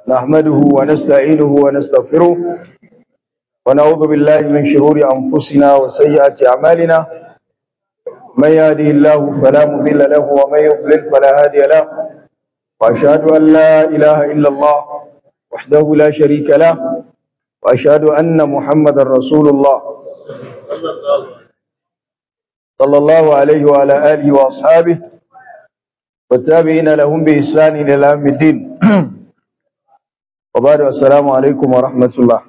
نحمده ونستعينه ونستغفره ونعوذ بالله من شرور أنفسنا وسيئات أعمالنا من يهده الله فلا مضل له ومن يضلل فلا هادي له وأشهد أن لا إله إلا الله وحده لا شريك له وأشهد أن محمدا رسول الله صلى الله عليه وعلى آله وأصحابه والتابعين لهم بإحسان إلى يوم الدين وبعد السلام عليكم ورحمة الله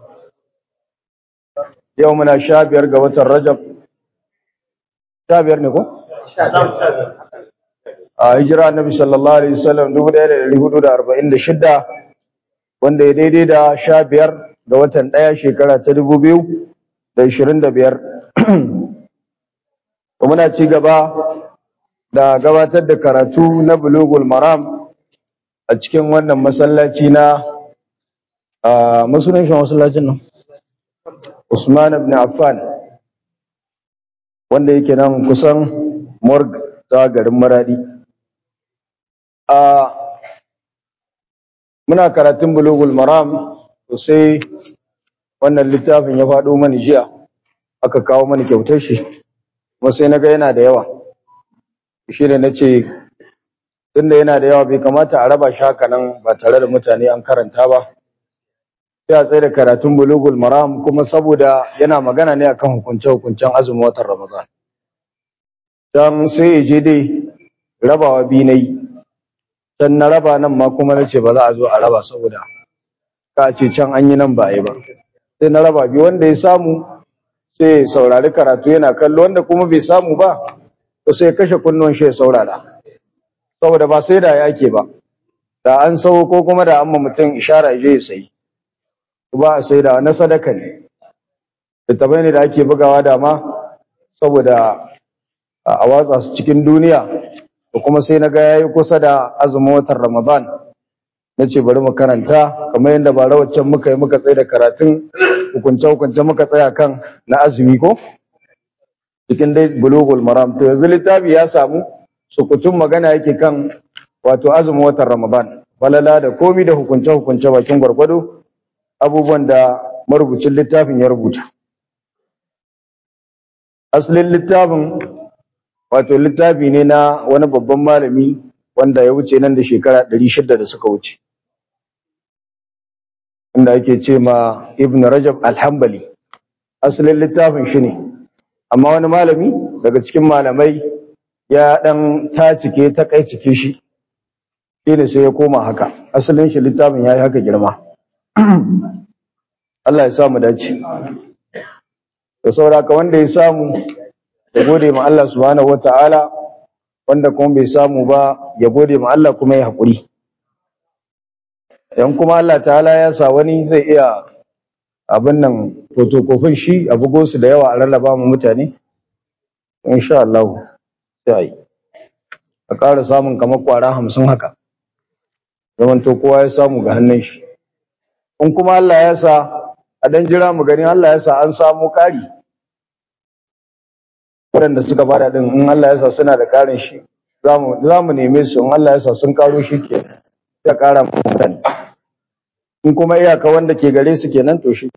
يومنا شابير قوة الرجب شابير نكو a hijira annabi sallallahu alaihi wasallam 1446 wanda ya daidai da 15 ga watan 1 shekara ta 2025 muna ci gaba da gabatar da karatu na bulugul maram a cikin wannan masallaci na musulun shi masallacin nan Usman ibn Affan wanda yake nan kusan morg ta garin Maradi a muna karatun bulugul maram to sai wannan littafin ya faɗo mani jiya aka kawo mani kyautar shi kuma sai na ga yana da yawa shi ne na ce tunda yana da yawa bai kamata a raba shi haka nan ba tare da mutane an karanta ba sai a tsaye da karatun bulugul maram kuma saboda yana magana ne akan hukunce-hukuncen azumin watan ramadan don sai ya je dai rabawa biyu na yi dan na raba nan ma kuma na ce ba za a zo a raba saboda ka ce can an yi nan ba a yi ba sai na raba biyu wanda ya samu sai ya saurari karatu yana kallo wanda kuma bai samu ba to sai ya kashe kunnuwan shi ya saurara saboda ba sai da ya ake ba da an sau ko kuma da amma mutum ishara je ya sayi ba a sai da na sadaka ne littafai ne da ake bugawa dama saboda a watsa su cikin duniya da kuma sai na ga yayi kusa da azumin watan Ramadan na ce bari mu karanta kamar yadda ba rawacin muka yi muka tsaye da karatun hukunce hukunce muka tsaya kan na azumi ko cikin dai bulugul maram to yanzu littafi ya samu sukutun magana yake kan wato azumin watan Ramadan falala da komi da hukunce hukunce bakin gwargwado abubuwan da marubucin littafin ya rubuta asalin littafin wato littafi ne na wani babban malami wanda ya wuce nan da shekara 600 da suka wuce inda ake ce ma ibn rajab alhambali asalin littafin shi ne amma wani malami daga cikin malamai ya dan tacike ta kai cike shi shi ne sai ya koma haka asalin shi littafin ya yi haka girma Allah ya samu dace da sauraka wanda ya samu ya gode ma Allah subhanahu wata'ala wanda kuma bai samu ba ya gode ma Allah kuma ya haƙuri dan kuma Allah ta'ala ya sa wani zai iya abin nan fotokofin shi a bugo su da yawa a rarraba mu mutane insha Allah sai ai a ƙara samun kamar kwara hamsin haka zaman to kowa ya samu ga hannun shi in kuma Allah ya sa a dan jira mu gani Allah ya sa an samu ƙari waɗanda suka bada din in Allah ya sa suna da ƙarin shi za mu neme su in Allah ya sa sun karo shi ke ya ƙara mutane in kuma iyaka wanda ke gare su kenan to shi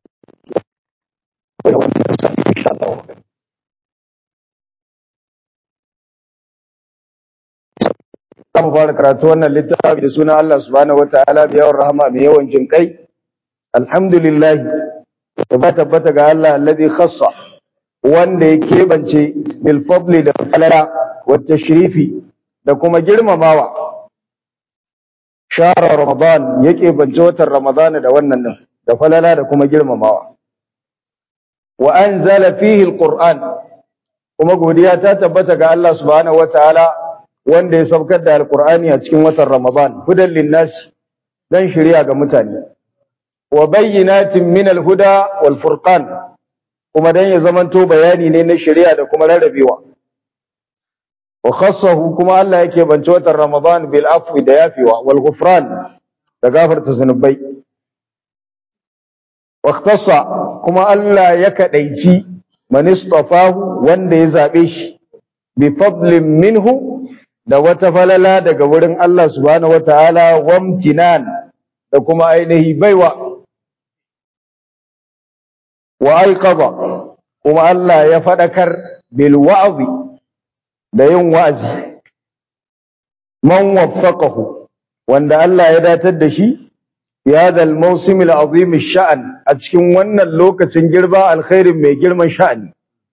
za mu fara karatu wannan littafi da suna Allah subhanahu wataala mai yawan rahama mai yawan jinkai alhamdulillah da ba tabbata ga Allah alladhi khassa wanda ya keɓance bilfadli da falala wata shirifi da kuma girmamawa shara ramadan ya keɓance watan ramadana da wannan nan da falala da kuma girmamawa wa an zala fihi alquran kuma godiya ta tabbata ga Allah subhanahu wataala wanda ya saukar da alqur'ani a cikin watan ramadan hudan linnas dan shari'a ga mutane wa bayyinatin min alhuda wal furqan kuma dan ya zamanto bayani ne na shari'a da kuma rarrabewa wa khassahu kuma Allah yake bance watan Ramadan bil afwi da yafewa wal ghufran da gafarta zunubai wa ikhtassa kuma Allah ya kadaici man istafahu wanda ya zabe shi bi fadlin minhu da wata falala daga wurin Allah subhanahu wataala wamtinan da kuma ainihi baiwa wa aiqadha kuma Allah ya fadakar bil wa'zi da yin wa'azi man waffaqahu wanda Allah ya datar da shi ya dal mawsim al azim sha'an a cikin wannan lokacin girba alkhairin mai girman sha'ani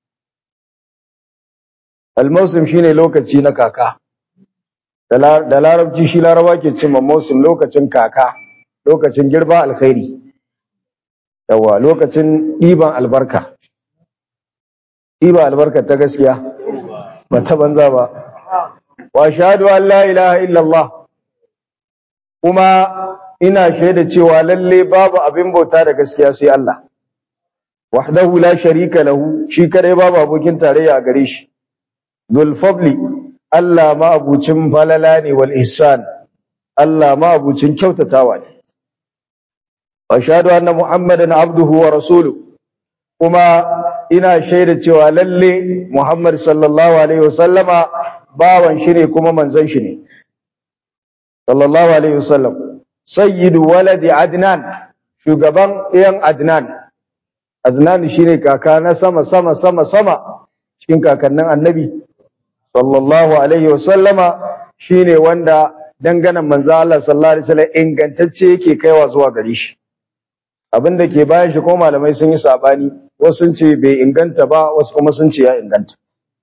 al mawsim shine lokaci na kaka da larabci shi laraba ke cimma mawsim lokacin kaka lokacin girba alkhairi yawa lokacin ɗiban albarka ɗiba albarka ta gaskiya ba ta banza ba wa shahadu an la ilaha illallah kuma ina shaida cewa lalle babu abin bauta da gaskiya sai Allah wahdahu la sharika lahu shi kadai babu abokin tarayya a gare shi dhul fadli Allah ma abucin falala ne wal ihsan Allah ma abucin kyautatawa ne ashhadu anna muhammadan abduhu wa rasuluhu kuma ina shaida cewa lalle muhammad sallallahu alaihi wasallama bawan shi ne kuma manzon shi ne sallallahu alaihi wasallam sayyidu waladi adnan shugaban iyan adnan adnan shine kaka na sama sama sama sama cikin kakannin annabi sallallahu alaihi wasallama shine wanda danganan manzo Allah sallallahu alaihi wasallam ingantacce yake kaiwa zuwa gare shi abinda ke bayan shi ko malamai sun yi sabani wasu sun ce bai inganta ba wasu kuma sun ce ya inganta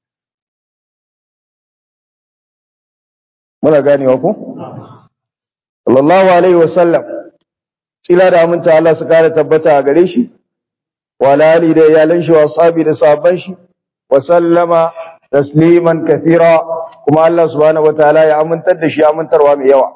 muna ganewa ko sallallahu alaihi wasallam tsila da aminta Allah su kare tabbata a gare shi wa ali da iyalan shi wa ashabi da sahabban shi wa sallama tasliman kathira kuma Allah subhanahu wataala ya amintar da shi amintarwa mai yawa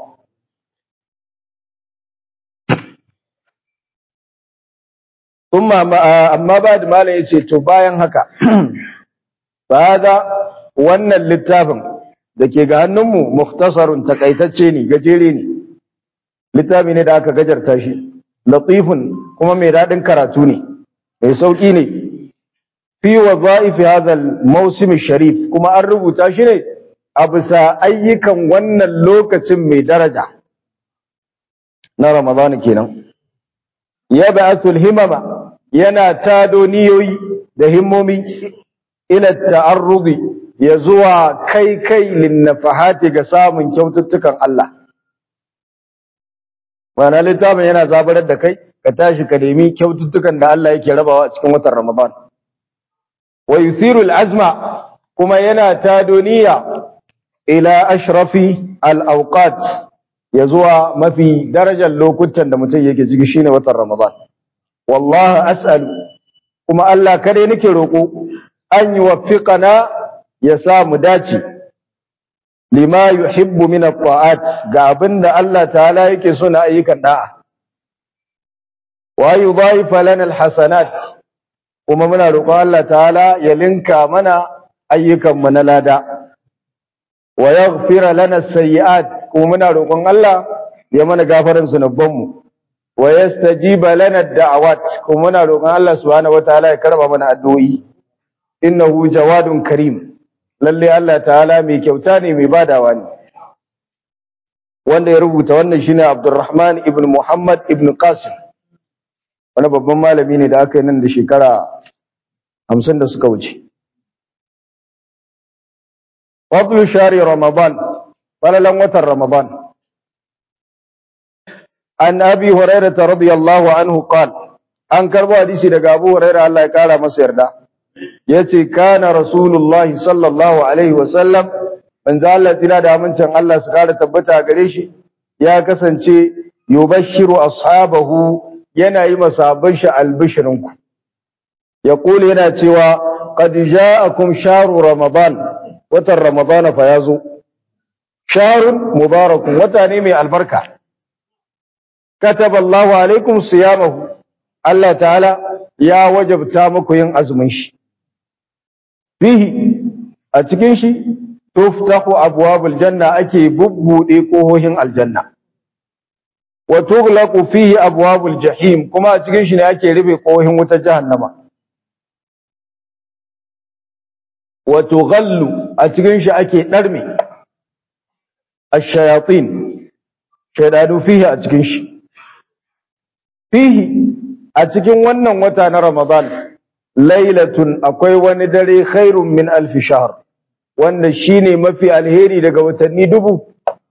kuma amma ba da malam yace to bayan haka hada wannan littafin da ke ga hannunmu mukhtasarun takaitacce ne gajere ne littafi ne da aka gajarta shi latifun kuma mai daɗin karatu ne mai sauƙi ne fi wadha'ifi hadha al-mawsim sharif kuma an rubuta shi ne a bisa ayyukan wannan lokacin mai daraja na Ramadan kenan ya ba'athul himama yana tado niyoyi da himmomi ila ta'arrudi ya zuwa kai kai linnafahati ga samun kyaututtukan Allah Mana littafin yana zabarar da kai ka tashi ka nemi kyaututtukan da Allah yake rabawa a cikin watan Ramadan wa yuthiru azma kuma yana tado niyya ila ashrafi al-awqat ya zuwa mafi darajar lokutan da mutum yake ciki shine watan Ramadan wallahi as'alu kuma Allah kare nake roko an yuwaffiqana ya sa mu dace lima yuhibbu min at-ta'at ga abinda Allah ta'ala yake so na ayyukan da'a wa yudha'ifa lana al-hasanat kuma muna roƙon Allah ta'ala ya linka mana ayyukan mu na lada wa yaghfira lana as-sayyi'at kuma muna roƙon Allah ya mana gafaran zunuban mu wa yastajiba lana ad-da'awat kuma muna roƙon Allah subhanahu wataala ya karba mana addu'o'i innahu jawadun karim lalle Allah ta'ala mai kyauta ne mai badawa ne wanda ya rubuta wannan shine Abdurrahman ibn Muhammad ibn Qasim wani babban malami ne da aka yi nan da shekara 50 da suka wuce fadlu shari ramadan falalan watan ramadan an abi hurairah radiyallahu anhu qala an karbo hadisi daga abu hurairah Allah ya kara masa yarda yace kana rasulullah sallallahu alaihi wasallam manzo Allah tana da amincin Allah su kara tabbata gare shi ya kasance yubashshiru ashabahu yana yi masahaban shi albishirinku yaqulu yana cewa qad ja'akum shahru ramadan watan ramadana fa yazo shahrun mubarakun wata ne mai albarka kataba Allahu alaikum siyamahu Allah ta'ala ya wajabta muku yin azumin shi fihi a cikin shi tuftahu abwabul janna ake bubbude kohohin aljanna wa tughlaqu fihi abwabul jahim kuma a cikin shi ne ake rufe kohohin wutar jahannama wa tughallu a cikin shi ake darme ash-shayatin shaydanu fihi a cikin shi fihi a cikin wannan wata na Ramadan lailatun akwai wani dare khairun min alfi shahr wanda shine mafi alheri daga watanni dubu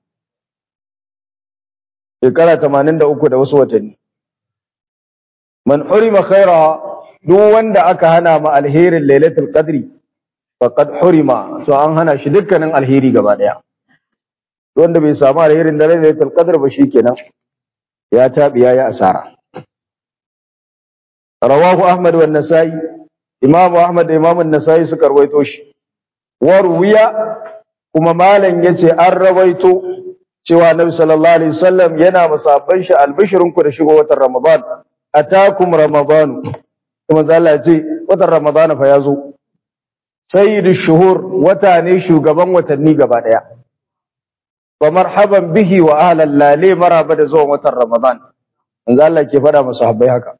shekara 83 da wasu watanni man hurima khaira duk wanda aka hana ma alherin lailatul qadri faqad hurima to an hana shi dukkanin alheri gaba daya wanda bai samu alherin da lailatul qadr ba shikenan ya tabi yayi asara rawahu ahmad wa nasai imamu ahmad da imamu nasai suka rawaito shi wa ruwiya kuma malam yace an rawaito cewa annabi sallallahu alaihi wasallam yana musabban shi albishirinku da shigo watan ramadan atakum ramadan kuma Allah ya ce watan ramadan fa yazo sayyidu shuhur wata ne shugaban watanni gaba daya wa marhaban bihi wa ahlan lale maraba da zuwan watan ramadan manzo Allah ke fada masa sahabbai haka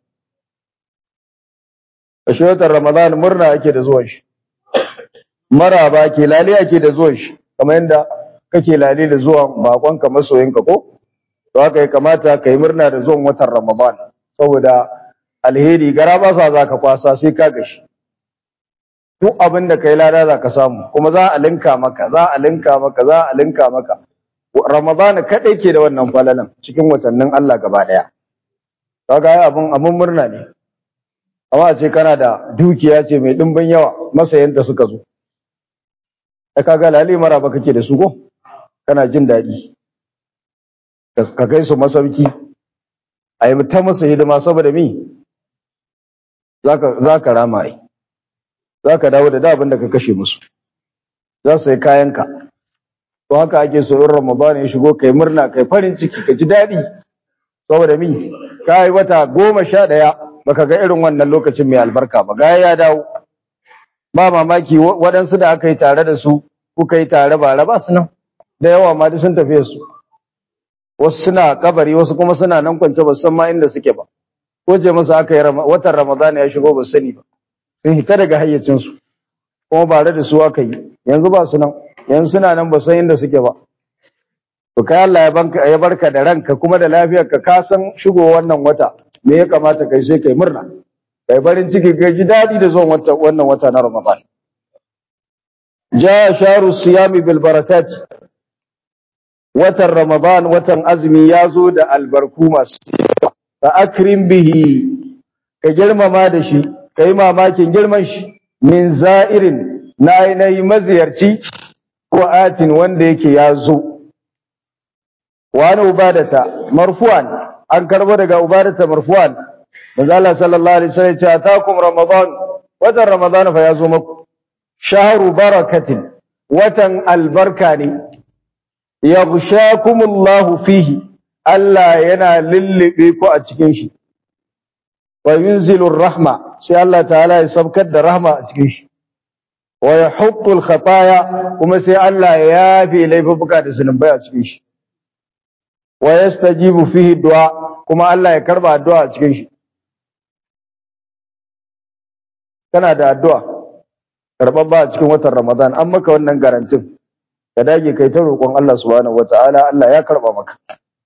shi watan ramadan murna ake da zuwan shi maraba ke lale ake da zuwan shi kamar yadda kake lale da zuwan bakonka masoyinka ko to haka ya kamata kai murna da zuwan watan ramadan saboda alheri gara ba sa zaka kwasa sai ka gashi duk abin da kai lada za ka samu kuma za a linka maka za a linka maka za a linka maka ramadan kadai ke da wannan falalan cikin watannin Allah gaba daya kaga ai abun abun murna ne amma a ce kana da dukiya ce mai dimbin yawa masayanta suka zo ai kaga lali maraba kake da su ko kana jin daɗi ka kai su masauki a yi ta masa hidima saboda mi za ka rama ai za ka dawo da da abin da ka kashe musu za su yi kayanka to haka ake so in ramadan ya shigo kai murna kai farin ciki ka ji daɗi saboda mi ka yi wata goma sha ɗaya baka ga irin wannan lokacin mai albarka ba ga ya dawo ba mamaki waɗansu da aka yi tare da su kuka yi tare ba ba su nan da yawa ma duk sun tafiye su wasu suna kabari wasu kuma suna nan kwance ba san ma inda suke ba ko je musu aka yi watan ramadana ya shigo ba sani ba sun hita daga hayyacin su kuma ba da su aka yi yanzu ba su nan yanzu suna nan ba san inda suke ba to kai Allah ya banka ya barka da ranka kuma da lafiyar ka ka san shigo wannan wata me ya kamata kai sai kai murna kai barin ciki kai ji dadi da zuwan wata wannan wata na Ramadan ja sharu siyami bil barakat watan Ramadan watan azumi ya zo da albarku masu ka akrim bihi ka girmama da shi ka yi mamakin girman shi min za'irin na ainihi maziyarci ko atin wanda yake ya zo wani ubadata marfu'an an karbo daga ubadata marfu'an manzo Allah sallallahu alaihi wasallam ya ce atakum ramadan watan ramadan fa ya zo maku shahru barakatin watan albarka ne yaghshakumullahu fihi Allah yana lullube ku a cikin shi wa yunzilur rahma sai Allah ta'ala ya sabkar da rahma a cikin shi wa yahuqqul khataya kuma sai Allah ya yafe laifuka da zunubai a cikin shi wa yastajibu fihi du'a kuma Allah ya karba addu'a a cikin shi kana da addu'a karɓar ba a cikin watan Ramadan an maka wannan garantin ka dage kai ta roƙon Allah subhanahu wata'ala Allah ya karba maka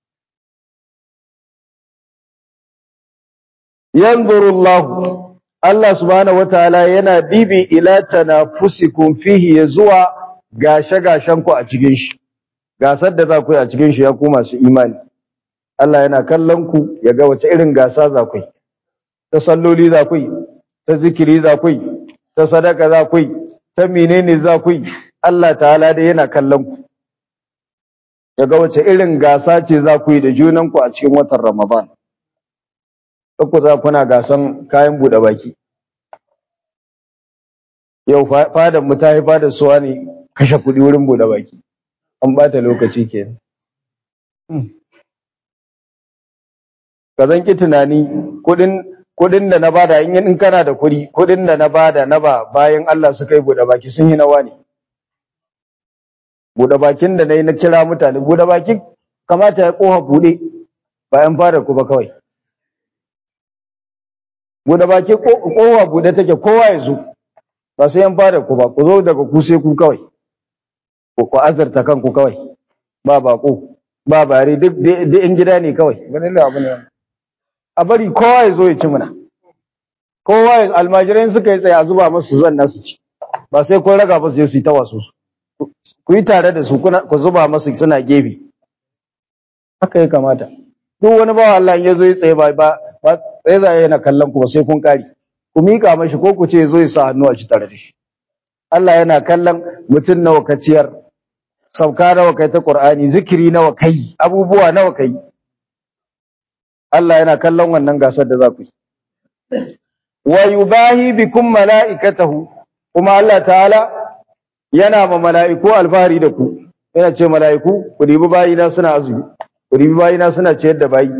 yanzuru Allah Allah subhanahu wataala yana dibi ila tanafusikum fihi ya zuwa gashe gashen ku a cikin shi gasar da za ku yi a cikin shi ya ku masu imani Allah yana kallon ku ya ga wace irin gasa za ku yi ta salloli za ku yi ta zikiri za ku yi ta sadaka za ku yi ta menene za ku yi Allah ta'ala dai yana kallon ku ya ga wace irin gasa ce za ku yi da junan ku a cikin watan Ramadan ku za kuna gasan kayan buɗe baki yau fadan mu ta yi fadar suwa ne kashe kuɗi wurin buɗe baki an bata lokaci kenan ka zan ki tunani kuɗin kuɗin da na bada in in kana da kuɗi kuɗin da na bada na ba bayan Allah suka yi buɗe baki sun yi nawa ne buɗe bakin da na yi na kira mutane buɗe baki kamata ya ƙofa buɗe bayan fara ku ba kawai buɗe baki kowa buɗe take kowa ya zo ba sai yan fara ku ba ku zo daga ku sai ku kawai ku ku azarta kanku kawai ba bako ba bare duk duk in gida ne kawai ganin da abu ne a bari kowa ya zo ya ci muna kowa almajirai suka yi tsaye a zuba masu zanna su ci ba sai kun raga ba su je su yi ta wasu ku yi tare da su ku zuba masu suna gefe haka ya kamata duk wani bawa Allah ya zo ya tsaye ba ba tsaye za yana kallon ku ba sai kun kari ku mika mashi ko ku ce zo ya sa hannu a ci tare da shi Allah yana kallon mutum nawa ka ciyar sauka nawa kai ta Qur'ani zikiri nawa kai abubuwa nawa kai Allah yana kallon wannan gasar da za ku yi wa yubahi bikum mala'ikatahu kuma Allah ta'ala yana ma mala'iku alfahari da ku yana ce mala'iku ku dibi bayina suna azumi ku dibi bayina suna ciyar da bayi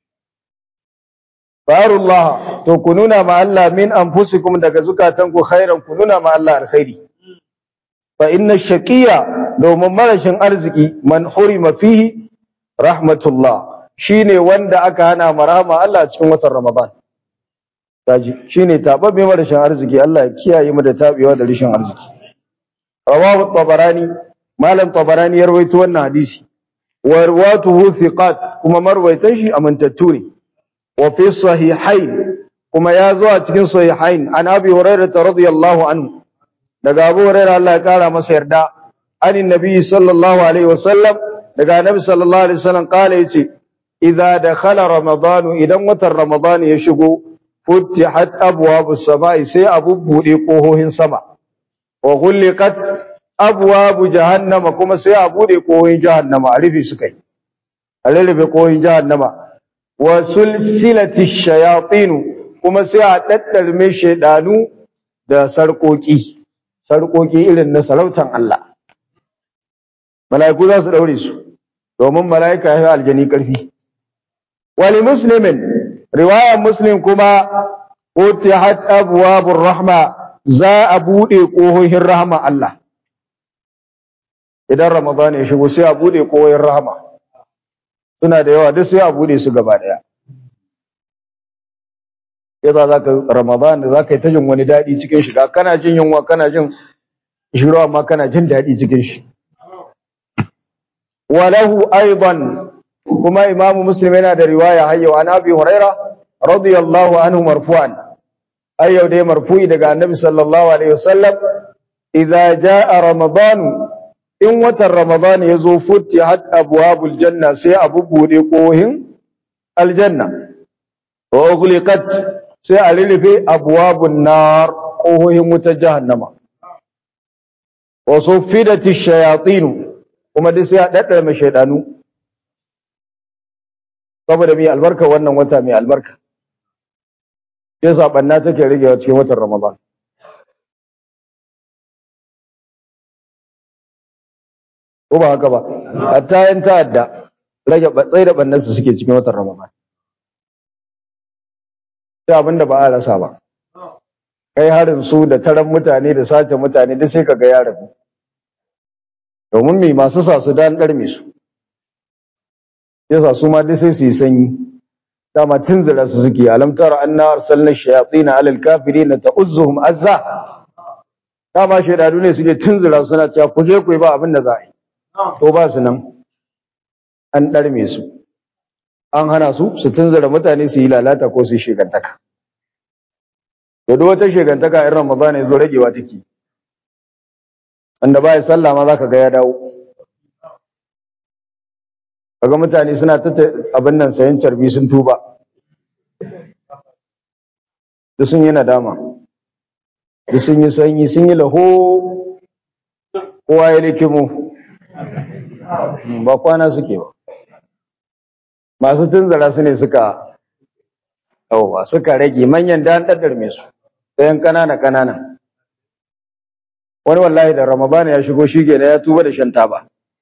farullah to ku nuna ma Allah min anfusikum daga zukatanku khairan ku nuna ma Allah alkhairi fa inna shaqiya domin marashin arziki man hurima fihi rahmatullah shine wanda aka hana marama Allah cikin watan Ramadan taji shine tababbe marashin arziki Allah ya kiyaye mu da tabewa da rishin arziki rawahu tabarani malam tabarani ya rawaito wannan hadisi wa rawatuhu thiqat kuma marwaitan shi amintattu ne wa fi sahihain kuma ya zo a cikin sahihain an abi hurairah radiyallahu anhu daga abu hurairah Allah ya kara masa yarda anin nabi sallallahu alaihi wasallam daga nabi sallallahu alaihi wasallam kala yace idza dakhala ramadan idan watan ramadan ya shigo futihat abwabus samai sai abu bude kohohin sama wa ghulqat abwabu jahannama kuma sai a bude kohohin jahannama a rufe su kai a rufe kohohin jahannama wa sulsilati shayatin kuma sai a daddarme shedanu da sarkoki sarkoki irin na sarautan Allah mala'iku za su daure su domin mala'ika ya aljani karfi wali muslimin riwaya muslim kuma utihat abwabur rahma za a bude kohohin rahma Allah idan ramadan ya shigo sai a bude kohohin rahma suna da yawa duk sai a bude su gaba daya yasa zaka ramadan zaka yi ta jin wani dadi cikin shi kana jin yunwa kana jin shiru amma kana jin dadi cikin shi walahu aidan kuma imamu muslim yana da riwaya hayyo an abi huraira radiyallahu anhu marfu'an ayyo dai marfu'i daga annabi sallallahu alaihi wasallam idza jaa ramadan in watan ramadan yazo futihat abwabul janna sai abu bude kohin aljanna wa ughliqat sai a lilife abwabun nar kohohin wutar jahannama wa suffidati shayatin kuma duk sai a daddare mai shaydanu saboda mai albarka wannan wata mai albarka yasa banna take rigewa cikin watan ramadan ko ba haka ba hatta yan ta'adda rage batsai da bannan su suke cikin watan ramadan sai abinda ba a rasa ba kai harin su da taron mutane da sace mutane duk sai kaga ya rabu domin me masu sa su dan darme su yasa su ma duk sai su yi sanyi dama tunzira su suke alam tara anna arsalna shayatin ala alkafirin ta'uzzuhum azza dama shaydanu ne suke tunzira suna cewa ku je ku yi ba abin da za a yi to ba su nan an darme su an hana su su tunzira mutane su yi lalata ko su yi shegantaka to duk wata shegantaka in ramadan ya zo ragewa take wanda ba ya sallah ma zaka ga ya dawo kaga mutane suna ta abin nan sayan carbi sun tuba da sun yi nadama da sun yi sanyi sun yi laho kowa ya likimo ba kwana suke ba masu tunzara su ne suka yauwa suka rage manyan da an ɗaɗɗarme su sayan ƙanana ƙanana wani wallahi da ramadana ya shigo shi ya tuba da shan taba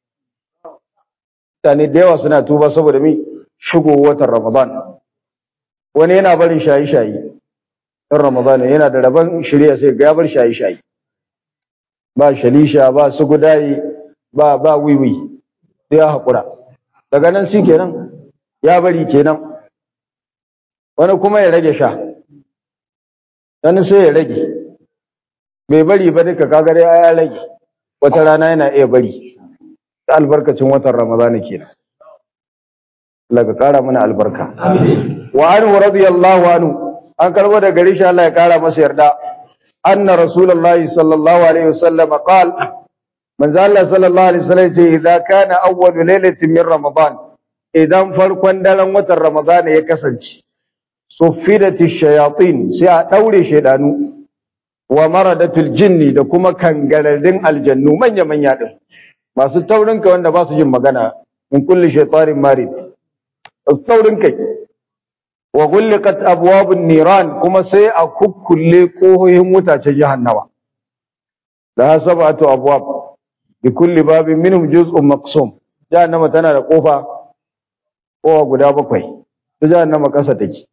mutane da yawa suna tuba saboda mi shigo watan Ramadan wani yana barin shayi-shayi in Ramadan yana da rabon shirya sai ga ya bar shayi-shayi ba shalisha ba su gudayi ba ba wiwi sai ya haƙura daga nan shi kenan ya bari kenan wani kuma ya rage sha wani sai ya rage bai bari ba duka kaga dai ya rage wata rana yana iya bari albarkacin watan Ramadana kenan Allah ka kara mana albarka wa anhu radiyallahu anhu an karbo da gari shi Allah ya kara masa yarda anna rasulullahi sallallahu alaihi wasallam qala manzo Allah sallallahu alaihi wasallam ce idza kana awwalu lailatin min ramadan idan farkon daren watan ramadan ya kasance suffidatish shayatin sai a daure shedanu wa maradatul jinni da kuma kangararrun aljannu manya manya din masu taurin kai wanda ba su jin magana in kulli shaytanin marid masu taurin kai wa ghulqat abwabun niran kuma sai a kukkulle kohohin wutacen jahannama da sab'atu abwab bi kulli babin minhum juz'un maqsum jahannama tana da kofa kowa guda bakwai ta jahannama kasa take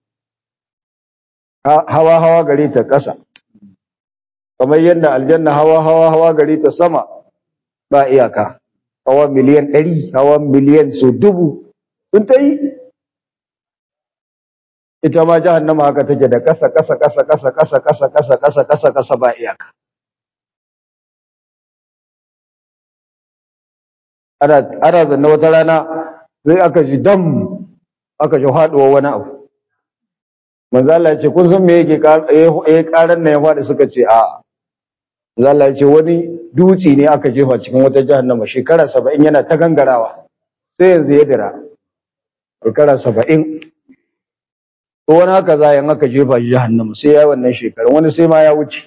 hawa hawa gare ta kasa kamar yadda aljanna hawa hawa hawa gare ta sama ba iyaka hawa miliyan ɗari hawa miliyan so dubu sun ta yi ita ma jahannama haka take da kasa kasa kasa kasa kasa kasa kasa kasa kasa kasa ba iyaka ana ana zanna wata rana sai aka ji dam aka ji haduwa wani abu manzo Allah ya ce kun san me yake eh karan nan ya fadi suka ce a manzo Allah ya ce wani duci ne aka jefa cikin wata jahannama shekara 70 yana ta gangarawa sai yanzu ya dira shekara 70 to wani haka za yan aka jefa shi jahannama sai ya wannan shekarun wani sai ma ya wuce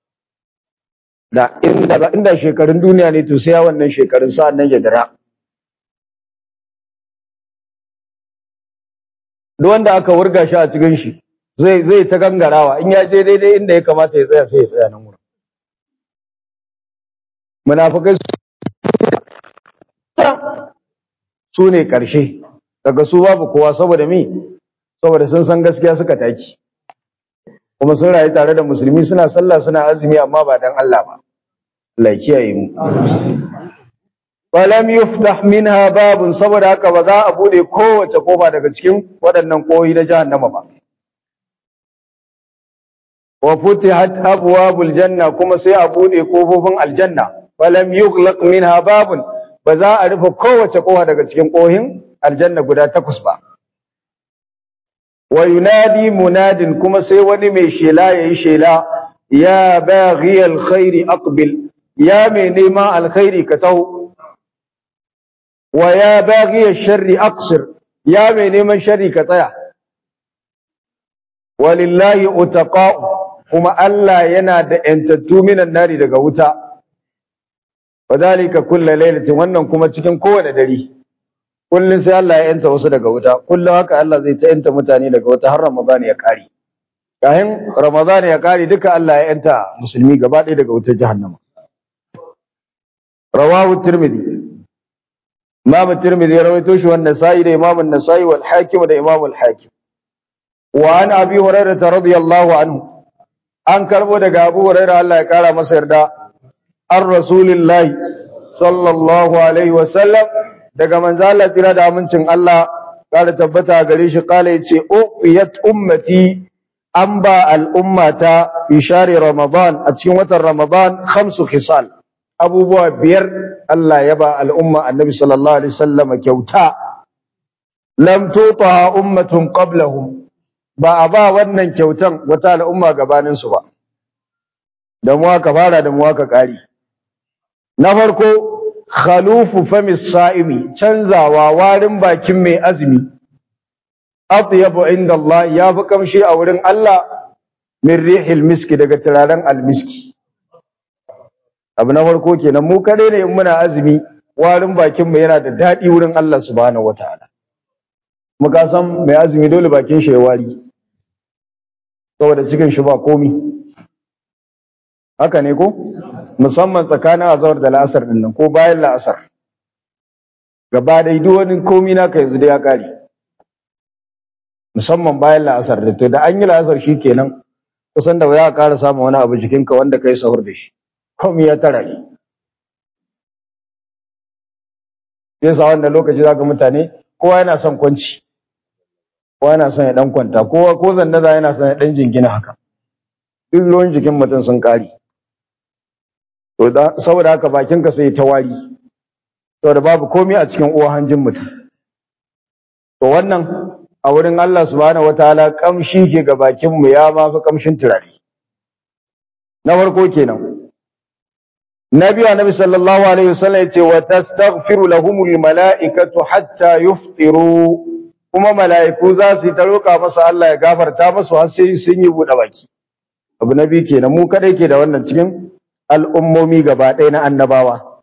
da inda inda shekarun duniya ne to sai ya wannan shekarun sa'an nan ya dira duk wanda aka wurga shi a cikin shi zai zai ta gangarawa in ya je daidai inda ya kamata ya tsaya sai ya tsaya nan wurin munafikai su ne karshe daga su babu kowa saboda mi saboda sun san gaskiya suka taki kuma sun rayu tare da musulmi suna sallah suna azumi amma ba dan Allah ba Allah ya kiyaye mu walam yuftah minha babun saboda haka ba za a bude kowace kofa daga cikin waɗannan koyi na jahannama ba wa futihat abwabul janna kuma sai a bude kofofin aljanna walam yughlaq minha babun ba za a rufe kowace kofa daga cikin kohin aljanna guda takwas ba wa yunadi munadin kuma sai wani mai shela yayi shela ya baghi alkhairi aqbil ya mai neman alkhairi ka taho wa ya baghi sharri aqsir ya mai neman sharri ka tsaya walillahi utaqa'u kuma Allah yana da yantattu minan nari daga wuta wadhalika kullu lailatin wannan kuma cikin kowane dare kullun sai Allah ya yanta wasu daga wuta kullun haka Allah zai ta yanta mutane daga wuta har Ramadan ya kare kayan Ramadan ya kare duka Allah ya yanta musulmi gaba ɗaya daga wutar jahannama rawahu tirmidhi Imam Tirmidhi ya rawaito shi wannan Nasa'i da Imam An-Nasa'i wal Hakim da Imam Al-Hakim. Wa an Abi Hurairah radiyallahu anhu. An karbo daga Abu Hurairah Allah ya kara masa yarda. Ar Rasulillahi sallallahu alaihi wa sallam daga manzo Allah tsira da amincin Allah kara tabbata gare shi kala yace uqiyat ummati an ba al'ummata fi shari Ramadan a cikin watan Ramadan khamsu khisal abubuwa biyar Allah ya ba al'umma annabi sallallahu alaihi wasallam kyauta lam tuta ummatun qablahum ba a ba wannan kyautan wata al'umma gabanin su ba da mu aka fara da mu aka kare na farko khalufu famis sa'imi canzawa warin bakin mai azumi atyabu inda Allah ya fi kamshi a wurin Allah min rihil miski daga turaren almiski abu na farko kenan mu kare ne in muna azumi warin bakin mu yana da daɗi wurin Allah subhanahu wataala muka san mai azumi dole bakin shi ya wari saboda cikin shi ba komi haka ne ko musamman tsakanin azhar da la'asar din nan ko bayan la'asar gaba da duk wani komi naka yanzu da ya kare musamman bayan la'asar da to da an yi la'asar shikenan kusan da ya ƙara samun wani abu jikinka wanda kai sahur da shi komai ya tara ne sai sa wannan lokaci zaka mutane kowa yana son kwanci kowa yana son ya dan kwanta kowa ko zannaza yana son ya dan jingina haka duk ruwan jikin mutum sun kare to da saboda haka bakinka sai ta wari saboda babu komai a cikin uwa hanjin mutum to wannan a wurin Allah subhanahu wataala kamshi ke ga bakin mu ya ma fi kamshin turare na farko kenan nabi annabi sallallahu alaihi wasallam yace wa tastaghfiru lahumul malaikatu hatta yuftiru kuma mala'iku za su yi ta roƙa masa Allah ya gafarta masu har sai sun yi buɗe baki abu na biyu kenan mu kadai ke da wannan cikin al'ummomi gaba ɗaya na annabawa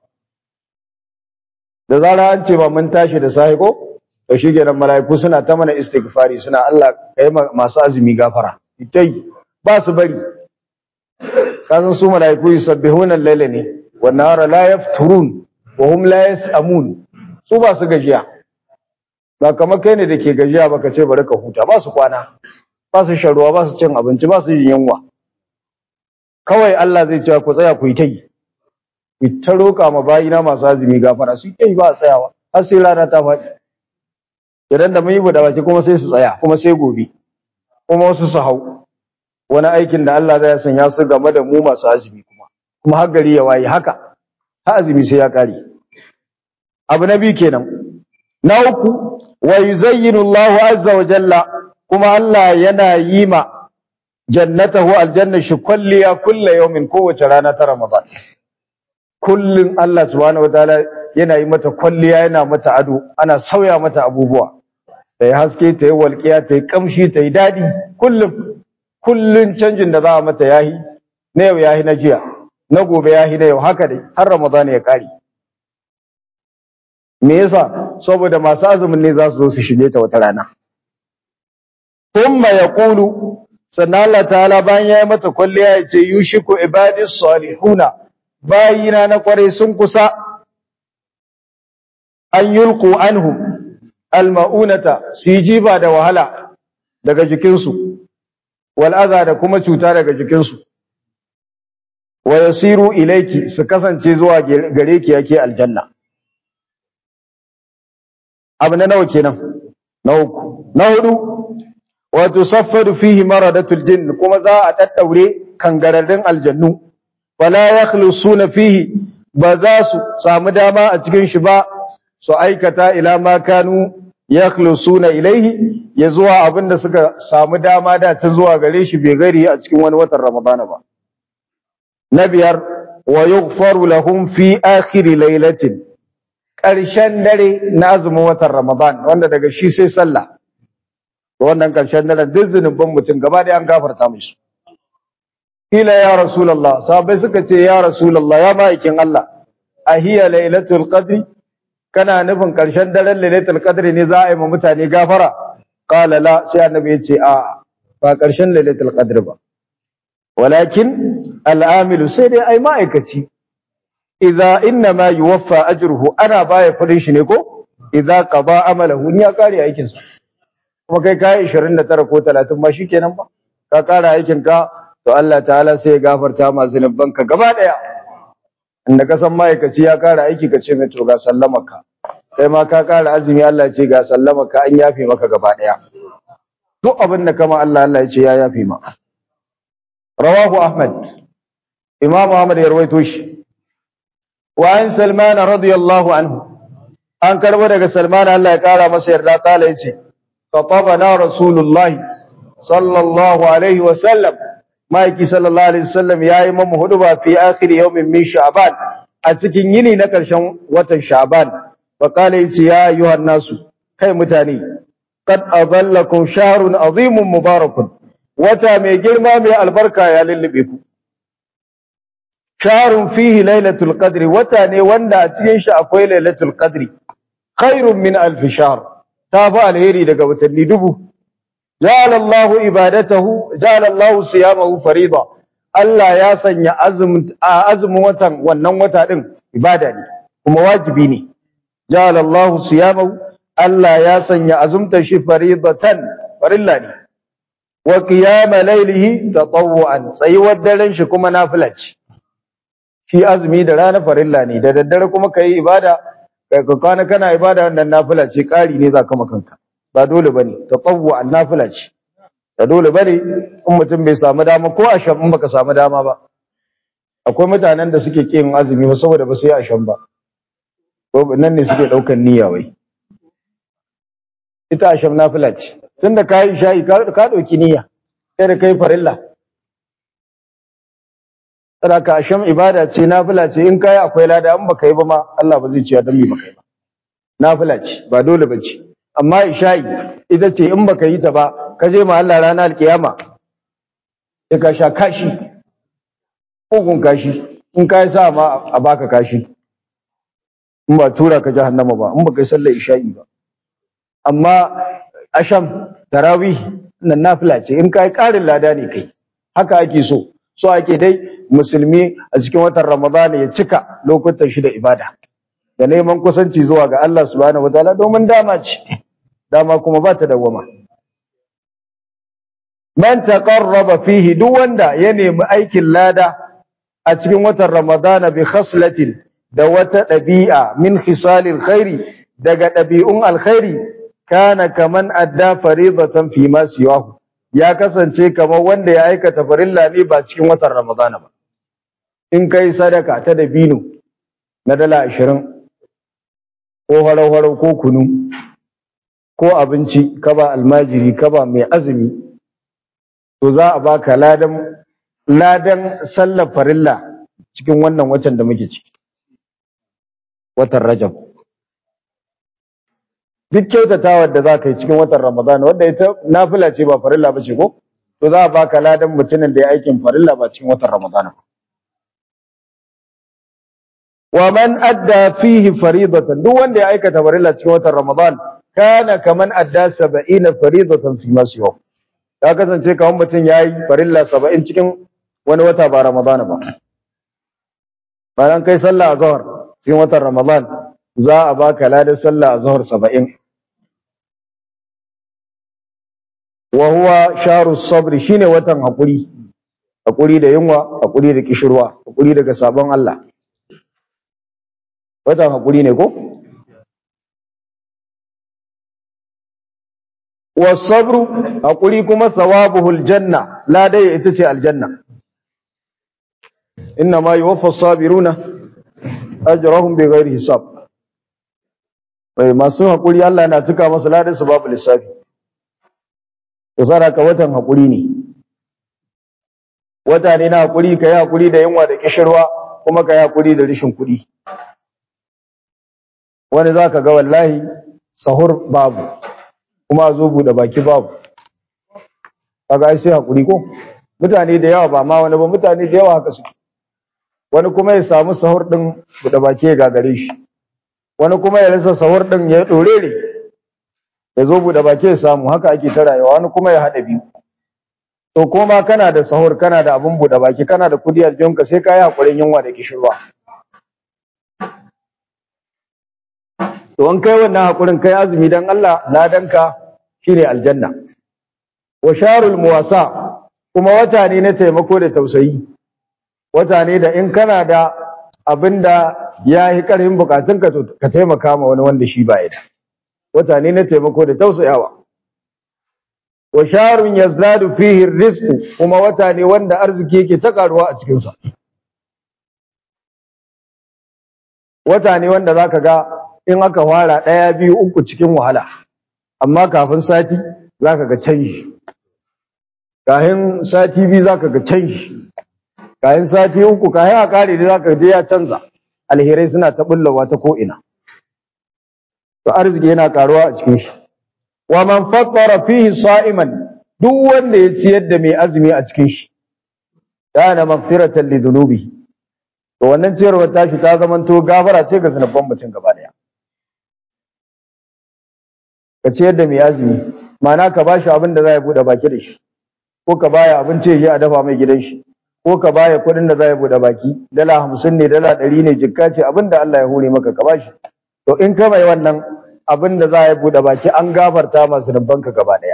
da zara an ce ba mun tashi da sahi ko to shi kenan mala'iku suna ta mana istighfari suna Allah kai masu azumi gafara tai ba su bari kasan su mala'iku yusabbihuna al-laila ne wan nahara la yafturun wa hum la yasamun su ba su gajiya ba kamar kai ne da ke gajiya baka ce bari ka huta ba su kwana ba su shan ruwa ba su cin abinci ba su yin yunwa kawai Allah zai ce ku tsaya ku yi ta yi ku ta roƙa ma bayina masu azumi gafara su yi ba a tsayawa har sai rana ta faɗi idan da mun yi buɗe baki kuma sai su tsaya kuma sai gobe kuma wasu su hau wani aikin da Allah zai sanya su game da mu masu azumi kuma kuma har gari ya waye haka har azumi sai ya kare abu na biyu kenan na uku wa yuzayyinu Allahu azza wa jalla kuma Allah yana yi ma jannatahu aljanna shi kulliya kulla yawmin kowace rana ta Ramadan kullun Allah subhanahu wataala yana yi mata kulliya yana mata ado ana sauya mata abubuwa ta yi haske ta yi walƙiya ta yi kamshi ta yi daɗi kullum kullun canjin da za a mata yahi na yau yahi na jiya na gobe yahi na yau haka dai har Ramadan ya kare me yasa saboda masu azumin ne za su zo su shige ta wata rana thumma yaqulu sannan Allah ta'ala bayan ya yi mata kwalliya ya ce yushiku ibadis salihuna bayina na kwarai sun kusa an yulqu anhum almaunata su yi jiba da wahala daga jikinsu wal adha da kuma cuta daga jikinsu wa yasiru ilayki su kasance zuwa gare ki yake aljanna abu na nawa kenan na uku na hudu wa tusaffadu fihi maradatul jinn kuma za a daddaure kangararrun aljannu wala yakhlusuna fihi ba za su samu dama a cikin shi ba su aikata ila ma kanu yakhlusuna ilaihi ya zuwa abinda suka samu dama da tun zuwa gare shi bai gari a cikin wani watan ramadana ba na biyar wa yughfaru lahum fi akhir lailatin ƙarshen dare na azumin watan ramadan wanda daga shi sai sallah wannan ƙarshen daren duk zunuban mutum gaba da an gafarta musu ila ya rasulullah sahabbai suka ce ya rasulullah ya ma'aikin Allah ahiya lailatul qadri kana nufin ƙarshen daren lailatul qadri ne za a yi ma mutane gafara qala la sai annabi ya ce a ba ƙarshen lailatul qadri ba walakin al'amilu sai dai ai ma'aikaci idza inna ma yuwaffa ajruhu ana baya kudin shi ne ko idza qada amalahu ni ya kare aikin sa kuma kai kai 29 ko 30 ma shikenan ba ka kara aikin ka to Allah ta'ala sai ya gafarta ma zunubanka gaba daya inda ka san ma'aikaci ya kara aiki ka ce mai to ga sallamaka kai ma ka kara azumi Allah ce ga sallamaka an yafe maka gaba daya duk abin da kama Allah Allah ya ce ya yafe ma rawahu ahmad imam ahmad ya rawaito shi wa an salman radiyallahu anhu an karbo daga salman Allah ya kara masa yarda kala yace khatabana rasulullahi sallallahu alaihi wa sallam maiki sallallahu alaihi wasallam yayi mamu huduba fi akhir yawmin min sha'ban a cikin yini na karshen watan sha'ban fa kala yace ya ayyuhan nasu kai mutane qad adallakum shahrun azimun mubarakun wata mai girma mai albarka ya lullube ku sharun fihi lailatul qadri wata ne wanda a cikin shi akwai lailatul qadri khairun min alf shahr ta fi alheri daga watanni dubu ja'ala Allahu ibadatahu ja'ala Allahu siyamahu farida Allah ya sanya azumin azumin watan wannan wata din ibada ne kuma wajibi ne ja'ala Allahu siyamahu Allah ya sanya azumta shi faridatan farilla ne wa qiyama laylihi tatawwan tsayuwar daren shi kuma nafila ce shi azumi da rana farilla ne da daddare kuma kai ibada kai ka kwana kana ibada wannan nafila ce ƙari ne zaka makanka ba dole bane tatawwan nafila ce da dole bane in mutum bai samu dama ko asham in baka samu dama ba akwai mutanen da suke kin azumi ba saboda ba su yi asham ba ko nan ne suke daukan niyya wai ita asham nafila ce tunda ka yi isha'i ka ɗauki niyya sai da kai farilla Sadaka asham ibada ce nafila ce in kai akwai lada in baka yi ba ma Allah ba zai ce dan me baka yi ba nafila ce ba dole ba ce amma isha'i ita ce in baka yi ta ba ka je ma Allah ranar alkiyama sai ka sha kashi ugun kashi in kai sa ma a baka kashi in ba tura ka jahannama ba in baka yi sallar isha'i ba amma asham tarawih nan nafila ce in kai karin lada ne kai haka ake so so ake dai musulmi a cikin watan ramadana ya cika lokutan shi da ibada da neman kusanci zuwa ga Allah subhanahu wataala domin dama ce dama kuma ba ta dawama man taqarraba fihi duk wanda ya nemi aikin lada a cikin watan ramadana bi khaslatin da wata ɗabi'a min khisalil khairi daga ɗabi'un alkhairi kana kaman adda faridatan fi ma siwahu ya kasance kamar wanda ya aikata farilla ne ba cikin watan ramadana ba in kai sadaka ta dabino na dala ashirin ko harau-harau ko kunu ko abinci ka ba almajiri ka ba mai azumi to za a baka ladan ladan sallar farilla cikin wannan watan da muke ciki watan rajab duk kyautatawar da za ka yi cikin watan ramadana wanda ita nafila ce ba farilla ba ce ko to za a baka ladan mutumin da ya aikin farilla ba cikin watan ramadana ba wa man adda fihi faridatan duk wanda ya aikata farilla cikin watan ramadan kana kaman adda 70 faridatan fi ma siwa ya kasance kaman mutum yayi farilla 70 cikin wani wata ba ramadana ba bayan kai sallah azhar cikin watan ramadan za a baka ladan sallah azhar 70 wa huwa sharu sabri shine watan hakuri hakuri da yunwa hakuri da kishirwa hakuri daga sabon Allah watan hakuri ne ko wasabru hakuri kuma thawabuhul janna la dai ita ce aljanna inna ma yuwaffa sabiruna ajrahum bighairi hisab bai masu hakuri Allah yana cika masa ladan su babu lissafi to saraka watan hakuri ne wata ne na hakuri kai hakuri da yunwa da kishirwa kuma kai hakuri da rishin kuɗi wani za ka ga wallahi sahur babu kuma zo buɗe baki babu kaga ai sai hakuri ko mutane da yawa ba ma wani ba mutane da yawa haka suke wani kuma ya samu sahur din buɗe baki ya gagare shi wani kuma ya rasa sahur din ya dorere ya zo buɗe baki ya samu haka ake ta rayuwa wani kuma ya haɗa biyu to koma kana da sahur kana da abin buɗe baki kana da kudi a jikinka sai ka yi hakurin yunwa da kishirwa to an kai wannan hakurin kai azumi dan Allah ladanka shine aljanna wa sharul muwasa kuma wata ne na taimako da tausayi wata ne da in kana da abinda ya yi karfin bukatunka to ka taimaka ma wani wanda shi ba da wata ne na taimako da tausayawa wa sharun yazdadu fihi rizqu kuma wata ne wanda arziki yake ta karuwa a cikin sa wata ne wanda zaka ga in aka fara ɗaya biyu uku cikin wahala amma kafin sati zaka ga canji kafin sati biyu zaka ga canji kafin sati uku kafin a kare da zaka je ya canza alherai suna ta bullawa ta ko ina to arziki yana karuwa a cikin shi wa man fattara fihi sa'iman duk wanda ya ciyar da mai azumi a cikin shi kana maghfiratan lidunubi to wannan ciyarwar tashi ta zamanto gafara ce ga zanubban mutum gaba daya ka ciyar da mai azumi ma'ana ka bashi abin da za ya bude baki da shi ko ka baya abinci ya a dafa mai gidan shi ko ka baya kuɗin da za ya bude baki dala hamsin ne dala ɗari ne jikka ce abin da Allah ya hore maka ka bashi to in ka mai wannan abin da za ya bude baki an gafarta masu ka gaba daya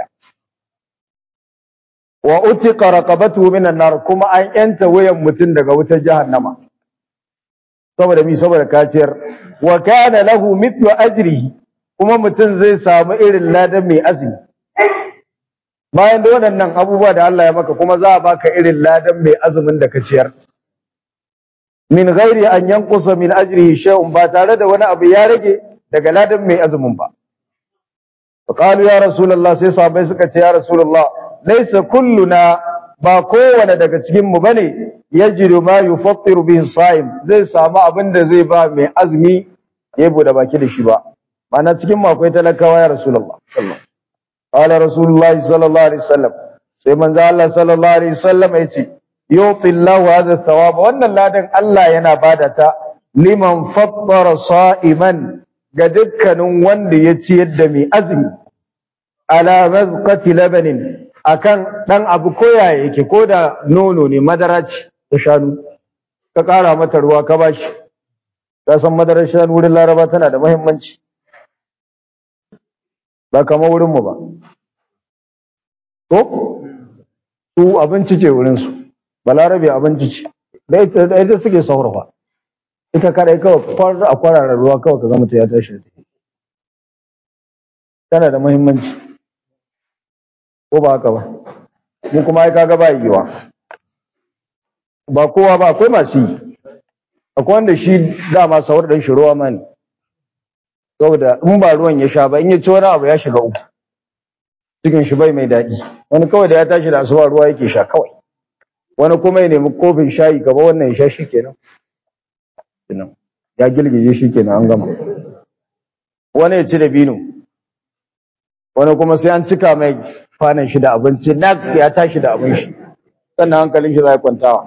wa utiqa raqabatu minan nar kuma an yanta wayan mutum daga wutar jahannama saboda mi saboda kaciyar wa kana lahu mithlu ajrihi kuma mutum zai samu irin ladan mai azumi bayan da waɗannan abubuwa da Allah ya maka kuma za a baka irin ladan mai azumin da ka ciyar min ghairi an yanqusa min ajrihi shay'un ba tare da wani abu ya rage daga ladan mai azumin ba qalu ya rasulullah sai sahabbai suka ce ya rasulullah laysa kulluna ba kowane daga cikin mu bane yajidu ma yufattiru bihi sa'im zai samu abin da zai ba mai azumi ya bude baki da shi ba mana cikin mu akwai talakawa ya rasulullah sallallahu qala rasulullah sallallahu alaihi wasallam sai manzo Allah sallallahu alaihi wasallam yace yuti Allah hadha thawab wannan ladan Allah yana bada ta liman fattara sa'iman ga dukkanin wanda ya ciyar da mai azumi ala mazqati labanin akan dan abu koya yake ko da nono ne madara ce ta shanu ka kara mata ruwa ka bashi ka san madarar shanu wurin laraba tana da muhimmanci ba kamar wurin mu ba ko su abinci ce wurin su balarabe abinci ce da ita suke saurafa ita kadai kawai a kwarara ruwa kawai ka ga mutum ya tashi da tana da muhimmanci ko ba haka ba mu kuma ai kaga ba yiwa ba kowa ba akwai masu yi akwai wanda shi dama sahur dan shi ruwa ma ne saboda in ba ruwan ya sha ba in ya ci wani abu ya shiga uku cikin shi bai mai daɗi wani kawai da ya tashi da asuba ruwa yake sha kawai wani kuma ya nemi kofin shayi gaba wannan ya sha shi kenan ya girgije shi kenan an gama wani ya ci da bino wani kuma sai an cika mai kwanan shi da abinci na ya tashi da abin shi sannan hankalin shi za ya kwantawa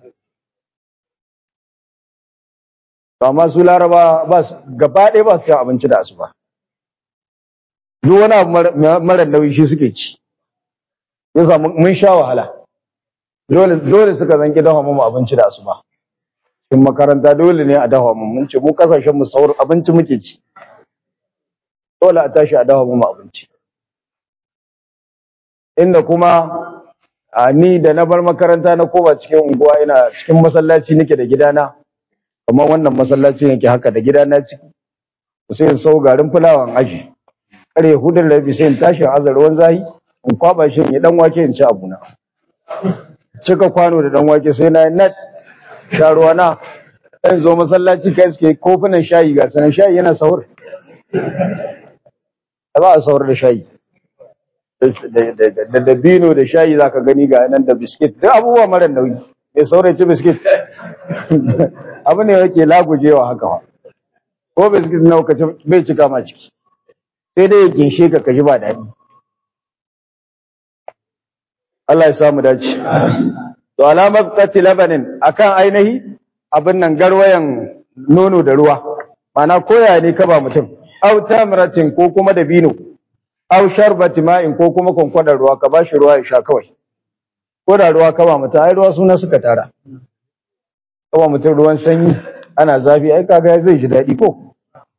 amma su laraba ba su gaba ɗaya ba su cin abinci da asuba duk wani abu mara nauyi shi suke ci yasa mun sha wahala dole dole suka zanki dafa mu abinci da asuba in makaranta dole ne a dafa mu mun ce mu kasashen mu sauran abinci muke ci dole a tashi a dafa mu abinci inda kuma a ni da na bar makaranta na koma cikin unguwa ina cikin masallaci nake da gidana kamar wannan masallaci yake haka da gidana ciki sai in sau garin fulawan aji kare hudun rabi sai in tashi a azar ruwan zahi in kwaba shi in dan wake in ci abuna cika kwano da dan wake sai na nat sha ruwa na ɗan zo masallaci kai suke kofunan shayi ga sanan shayi yana sahur ba a sahur da shayi da dabino da shayi za ka gani ga nan da biskit duk abubuwa mara nauyi mai saurin ci biskit abu ne yake lagujewa haka wa ko biskit na kaci bai cika ma ciki sai dai ya ginshe ka kaji ba daɗi Allah ya samu dace to alamar qati labanin akan ainihi abin nan garwayan nono da ruwa mana koya ne ka ba mutum au tamratin ko kuma dabino aw sharbati ma'in ko kuma kwankwadar ruwa ka bashi ruwa ya sha kawai ko da ruwa ka ba mutum ai ruwa suna suka tara ka ba mutum ruwan sanyi ana zafi ai kaga zai ji daɗi ko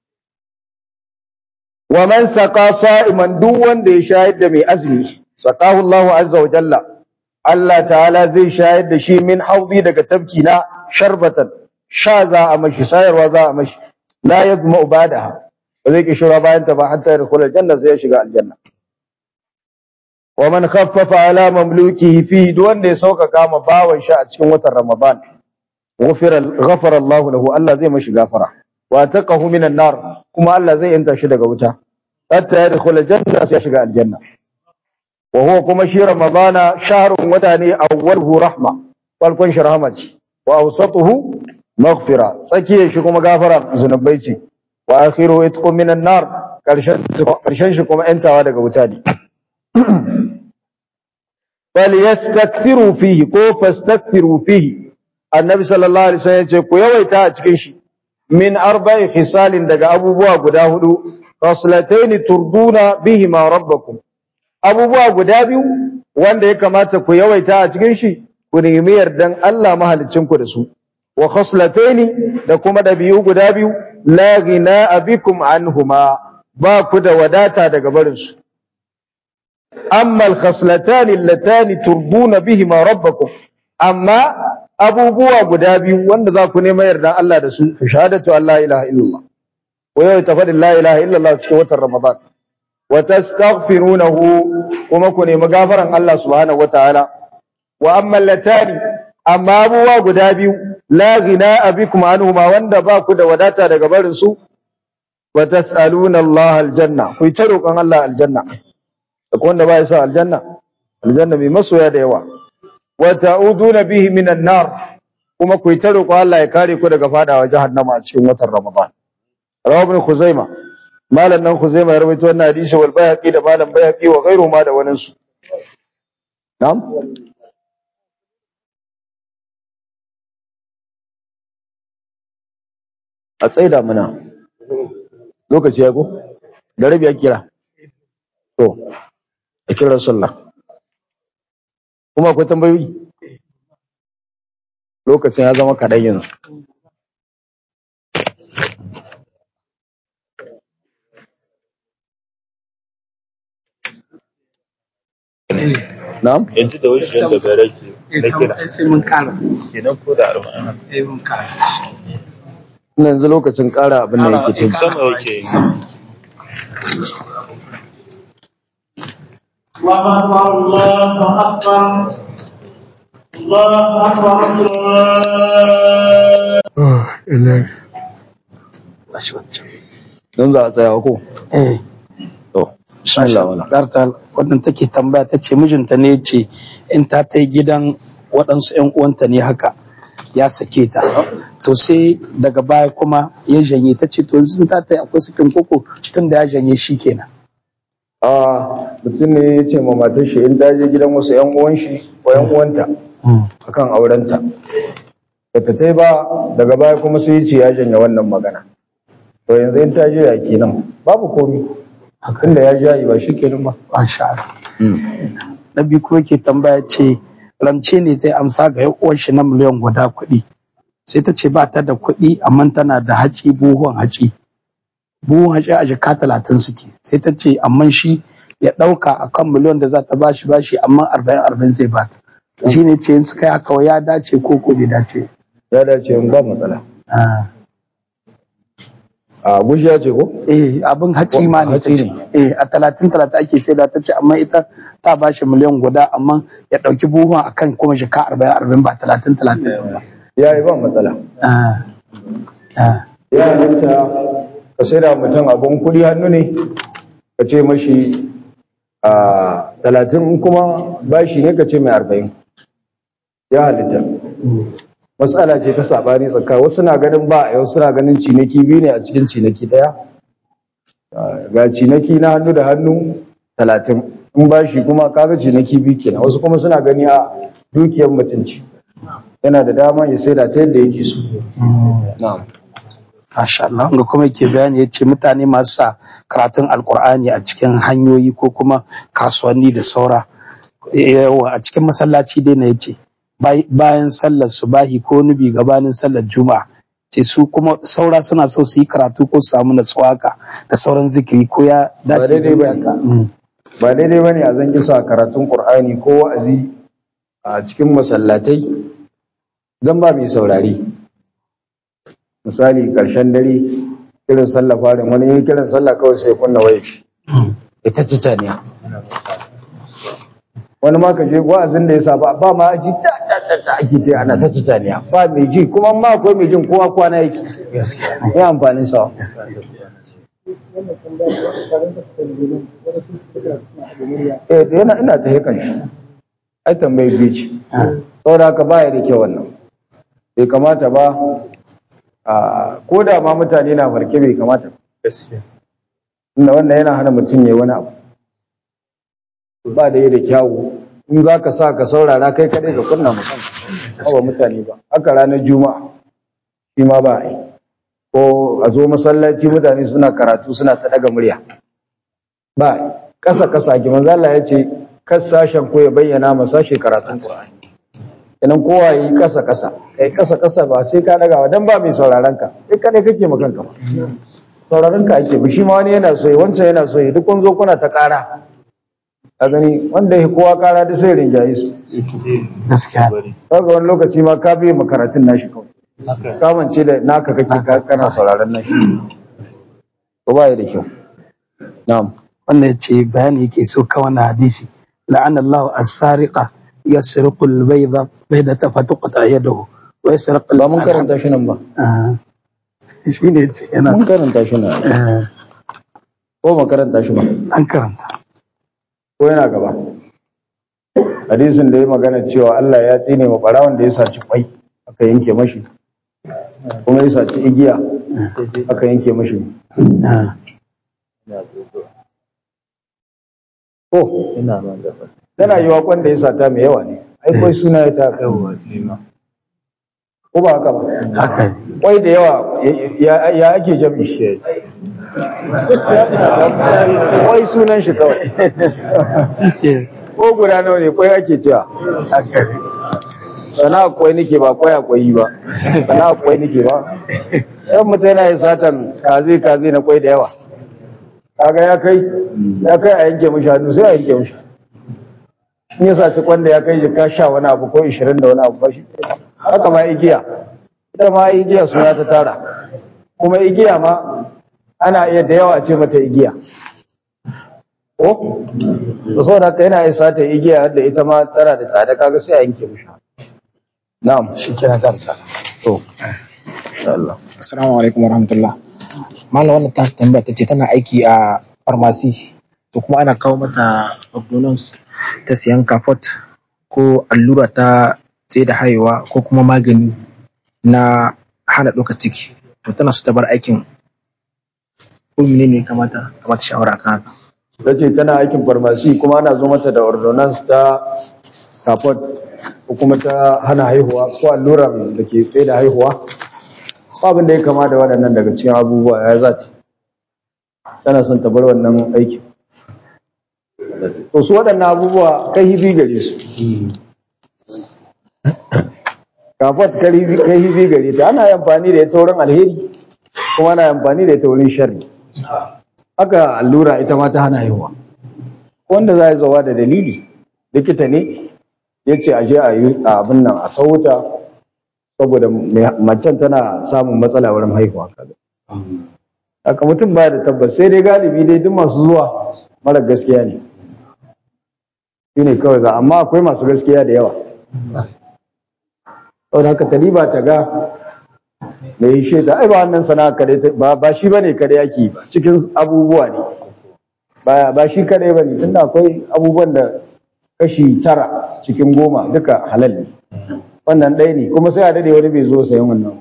wa man saqa sa'iman duk wanda ya shayar da mai azumi saqahu Allahu azza wa jalla Allah ta'ala zai shayar da shi min haudi daga tabki na sharbatan sha za a mashi sayarwa za a mashi la yazma badaha ba zai ki shura bayan ta ba hatta da kula janna sai ya shiga aljanna wa man khaffafa ala mamlukihi fi duk wanda ya sauƙaƙa ma bawan shi a cikin watan ramadan ghufira ghafara Allah lahu Allah zai mashi gafara wa taqahu minan nar kuma Allah zai yanta shi daga wuta hatta ya dkhula janna sai ya shiga aljanna wa huwa kuma shi ramadana shahrun wata ne awwaluhu rahma farkon shi rahma ce wa awsatuhu maghfira tsakiyar shi kuma gafara zunubai ce wa akhiru itqun minan nar karshen karshen shi kuma yantawa daga wuta ne bal yastakthiru fihi ko fastakthiru fihi annabi sallallahu alaihi wasallam yace ku yawaita a cikin shi min arba'i khisalin daga abubuwa guda hudu khaslataini turduna bihima rabbakum abubuwa guda biyu wanda ya kamata ku yawaita a cikin shi ku nemi yardan Allah mahaliccin ku da su wa khaslataini da kuma dabi'u guda biyu la ghina bikum anhuma ba ku da wadata daga barin su amma al-khaslatan allatan turduna bihima rabbakum amma abubuwa guda biyu wanda za ku nema yardan Allah da su fi shahadatu Allah ilaha illallah wa yau tafadin la ilaha illallah cikin watan Ramadan wa tastaghfirunahu kuma ku nemi gafaran Allah subhanahu wataala wa amma latani amma abubuwa guda biyu la ghina bikum anhuma wanda ba ku da wadata daga barin su wa tas'aluna Allah aljanna ku ta roƙon Allah aljanna akwai wanda ba ya sa aljanna aljanna mai masoya da yawa wa ta'uduna bihi minan nar kuma ku ta roƙon Allah ya kare ku daga fadawa jahannama a cikin watan Ramadan rawa ibn Khuzaima malam nan Khuzaima ya rawaito wannan hadisi wal Bayhaqi da malam Bayhaqi wa ghairu ma da wani su na'am a tsaida muna lokaci ya ko da rabi ya kira to a kira sallah kuma akwai tambayoyi lokacin ya zama kaɗan yanzu na'am yanzu da wuce yadda ga rage na kira sai mun kara kenan ko da arba'in eh mun kara ina yanzu lokacin ƙara abin da yake tun sama yake yi الله أكبر الله أكبر الله أكبر الله bashi wancan don za a tsaya ko eh to bismillah wala Garta wannan take tambaya ta ce mijinta ne ya ce in ta ta gidan waɗansu 'yan uwanta ne haka ya sake ta to sai daga baya kuma ya janye ta ce to yanzu ta ta akwai sakin koko tun da ya janye shi kenan a mutum ne ya ce ma matar shi in ta je gidan wasu yan uwan shi ko yan uwanta akan aurenta da ta tai ba daga baya kuma sai ya ce ya janye wannan magana to yanzu in ta je ya kenan babu komi tunda ya jayi ba shi kenan ba Masha Allah. na biyu kuma ke tambaya ce rance ne zai amsa ga yan uwan shi na miliyan guda kuɗi sai ta ce ba ta da kuɗi amma tana da haci buhun haci buhun haci a jaka talatin suke sai ta ce amma shi ya ɗauka a kan miliyan da za ta bashi bashi amma arba'in arba'in zai ba ta shi ne ce in suka yi haka ya dace ko ko bai dace ya dace in ba matsala Ah. a gujiya ce ko eh abin haci ma ne ta Haci ce ne. eh a talatin talatin ake sai da ta ce amma ita ta bashi miliyan guda amma ya ɗauki buhun akan kuma jaka arba'in arba'in ba talatin talatin ba ya yi ba matsala Ah. Ah. ya halitta ka sai da mutum abin kuɗi hannu ne ka ce mashi a talatin in kuma bashi ne ka ce mai arba'in ya halitta matsala ce ta sabani tsaka wasu na ganin ba a wasu na ganin ciniki biyu ne a cikin ciniki ɗaya Ah, ga ciniki na hannu da hannu talatin in bashi kuma kaga ciniki biyu kenan wasu kuma suna gani a dukiyar mutunci yana da dama ya sai da ta yadda yake so na'am Masha Allah, ga kuma yake bayani ya ce mutane masu sa karatun alkur'ani a cikin hanyoyi ko kuma kasuwanni da saura yawa a cikin masallaci dai na yace bai- bayan sallar subahi ko nubi gabanin sallar juma'a ce su kuma saura suna so su yi karatu ko su samu natsuwa haka da sauran zikiri ko ya dace daidai da ba ne. haka? Mm. ba daidai ba ne a zan kisa karatun ƙur'ani ko wa'azi a cikin masallatai don ba mai saurari misali ƙarshen dare kiran sallah farin wani yi kiran sallah kawai sai ya kunna waya shi ita ce taniya wani ma ka je wa'azin da ya sa ba ba ma ji ta ta ta ta ake ta ana ta taniya ba mai ji kuma ma akwai mai jin kowa kwana yake ya amfanin sa eh to yana ina ta hekan shi ai tambayi biyu ce saboda haka baya da kyau wannan bai kamata ba a ko da ma mutane na farke bai kamata ba gaskiya inda wannan yana hana mutum ya wani abu ba da yi da kyawu in za ka sa ka saurara kai kaɗai ka kunna mutum ba mutane ba haka ranar juma'a shi ma ba a yi ko a zo masallaci mutane suna karatu suna ta daga murya ba a yi ƙasa ƙasa ki manzo Allah ya ce kas sashen ko ya bayyana ma sashe karatun Qur'ani idan kowa yi ƙasa ƙasa kai ƙasa ƙasa ba sai ka daga ba dan ba mai sauraron ka kai kadai kake ma kanka ba sauraron ka ake shi ma wani yana so yi wancan yana so yi duk kun zo kuna ta ƙara a gani wanda ya kowa ƙara da sai rinjaye su gaskiya bari kaga wani lokaci ma ka biye makaratun nashi kawai haka kamance da naka kake ka- kana sauraron nashi ko ba ya da kyau na'am wannan ya ce bayani yake so ka wannan hadisi la'anallahu as-sariqa yasriqu al-bayda baydata fatuqta yadahu wa yasriqu ba mun karanta shi nan ba Ah. shi ne ce yana mun karanta shi na Eh, ko mu karanta shi ba an karanta ko yana gaba hadisin da ya magana cewa Allah ya tsine wa barawon da ya saci kwai aka yanke mashi kuma ya saci igiya aka yanke mashi Ah, ko ina nan gaba tana yi wa kwan da ya sata mai yawa ne ai kwai suna ya ta yawa shi ma ko ba haka ba haka ne kwai da yawa ya- ya ake jami shi kwai sunan shi kawai Shi ko guda nawa ne kwai ake cewa ke haka ne sana kwai nake ba kwai akwai ba sana kwai nake ba yan mutum yana yin satan kaze kaze na kwai da yawa kaga ya kai ya kai a yanke mishi hannu sai a yanke mishi in ya saci kwanda ya kai jika sha wani abu ko ishirin da wani abu ba shi haka ma igiya ita ma igiya suna ta tara kuma igiya ma ana iya da yawa ce mata igiya ko da saboda haka yana isa ta igiya da ita ma tana da tsada kaga sai a yanke mishi na'am shi kira zanta to Allah Assalamu alaikum warahmatullah. Malam wannan ta tambaya ta ce tana aiki a farmasi to kuma ana kawo mata ordonance ta siyan kafot ko allura ta tsaye da haihuwa ko kuma magani na hana ɗaukar ciki. To tana so ta bar aikin ko menene ya kamata a mata shawara kan haka. ta ce tana aikin farmasi kuma ana zo mata da ordonance ta kafot ko kuma ta hana haihuwa ko alluran da ke tsaye da haihuwa ko abin da ya kama da waɗannan daga cikin abubuwa ya za ta tana son ta bar wannan aikin to su waɗannan abubuwa kai hibi gare su kafot kai hibi gare ta ana amfani da ita wurin alheri kuma ana amfani da ita wurin sharri haka allura ita ma ta hana haihuwa wanda za a zawa da dalili likita ne ya ce a je a yi abin nan a sauta saboda macen tana samun matsala wurin haihuwa kaga haka mutum baya da tabbas sai dai galibi dai duk masu zuwa mara gaskiya ne shi ne kawai za amma akwai masu gaskiya da yawa saboda haka taliba ta ga da yi shaida ai ba wannan sana'a kadai ba ba shi bane kadai yake ba cikin abubuwa ne ba ba shi kadai bane tunda akwai abubuwan da kashi tara cikin goma duka halal ne wannan ɗaya ne kuma sai a dade wani bai zo sayan wannan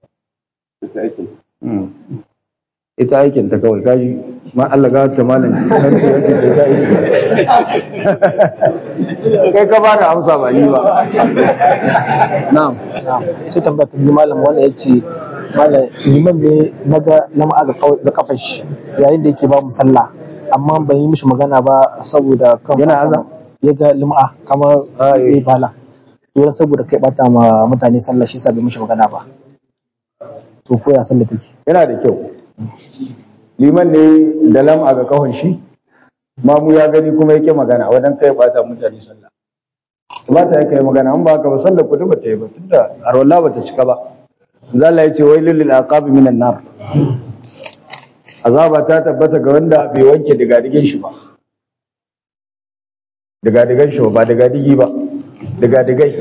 Mm. ita aikin ta kawai kaji ma Allah ga ta malam sarki ya ce ta yi kai ka ba da amsa ba ni ba na'am Sai tambaya ta biyu malam wanda ya ce malam liman ne na ga na ma'aga da kafar shi yayin da yake ba mu sallah amma ban yi mishi magana ba saboda kan Yana aza? ya ga lim'a kamar Ah, eh. ya bala dole saboda kai bata ma mutane sallah shi sa bai mishi magana ba to ko ya sallah take yana da kyau liman ne da lam'a ga kahon shi mamu ya gani kuma yake magana wadan kai bata mutane sallah ba ta yake magana an ba ka ba sallar ku ba ta yi ba tunda arwalla ba ta cika ba Allah ya ce wailul lil aqabi minan nar azaba ta tabbata ga wanda bai wanke digadigin shi ba digadigan shi ba digadigi ba digadigai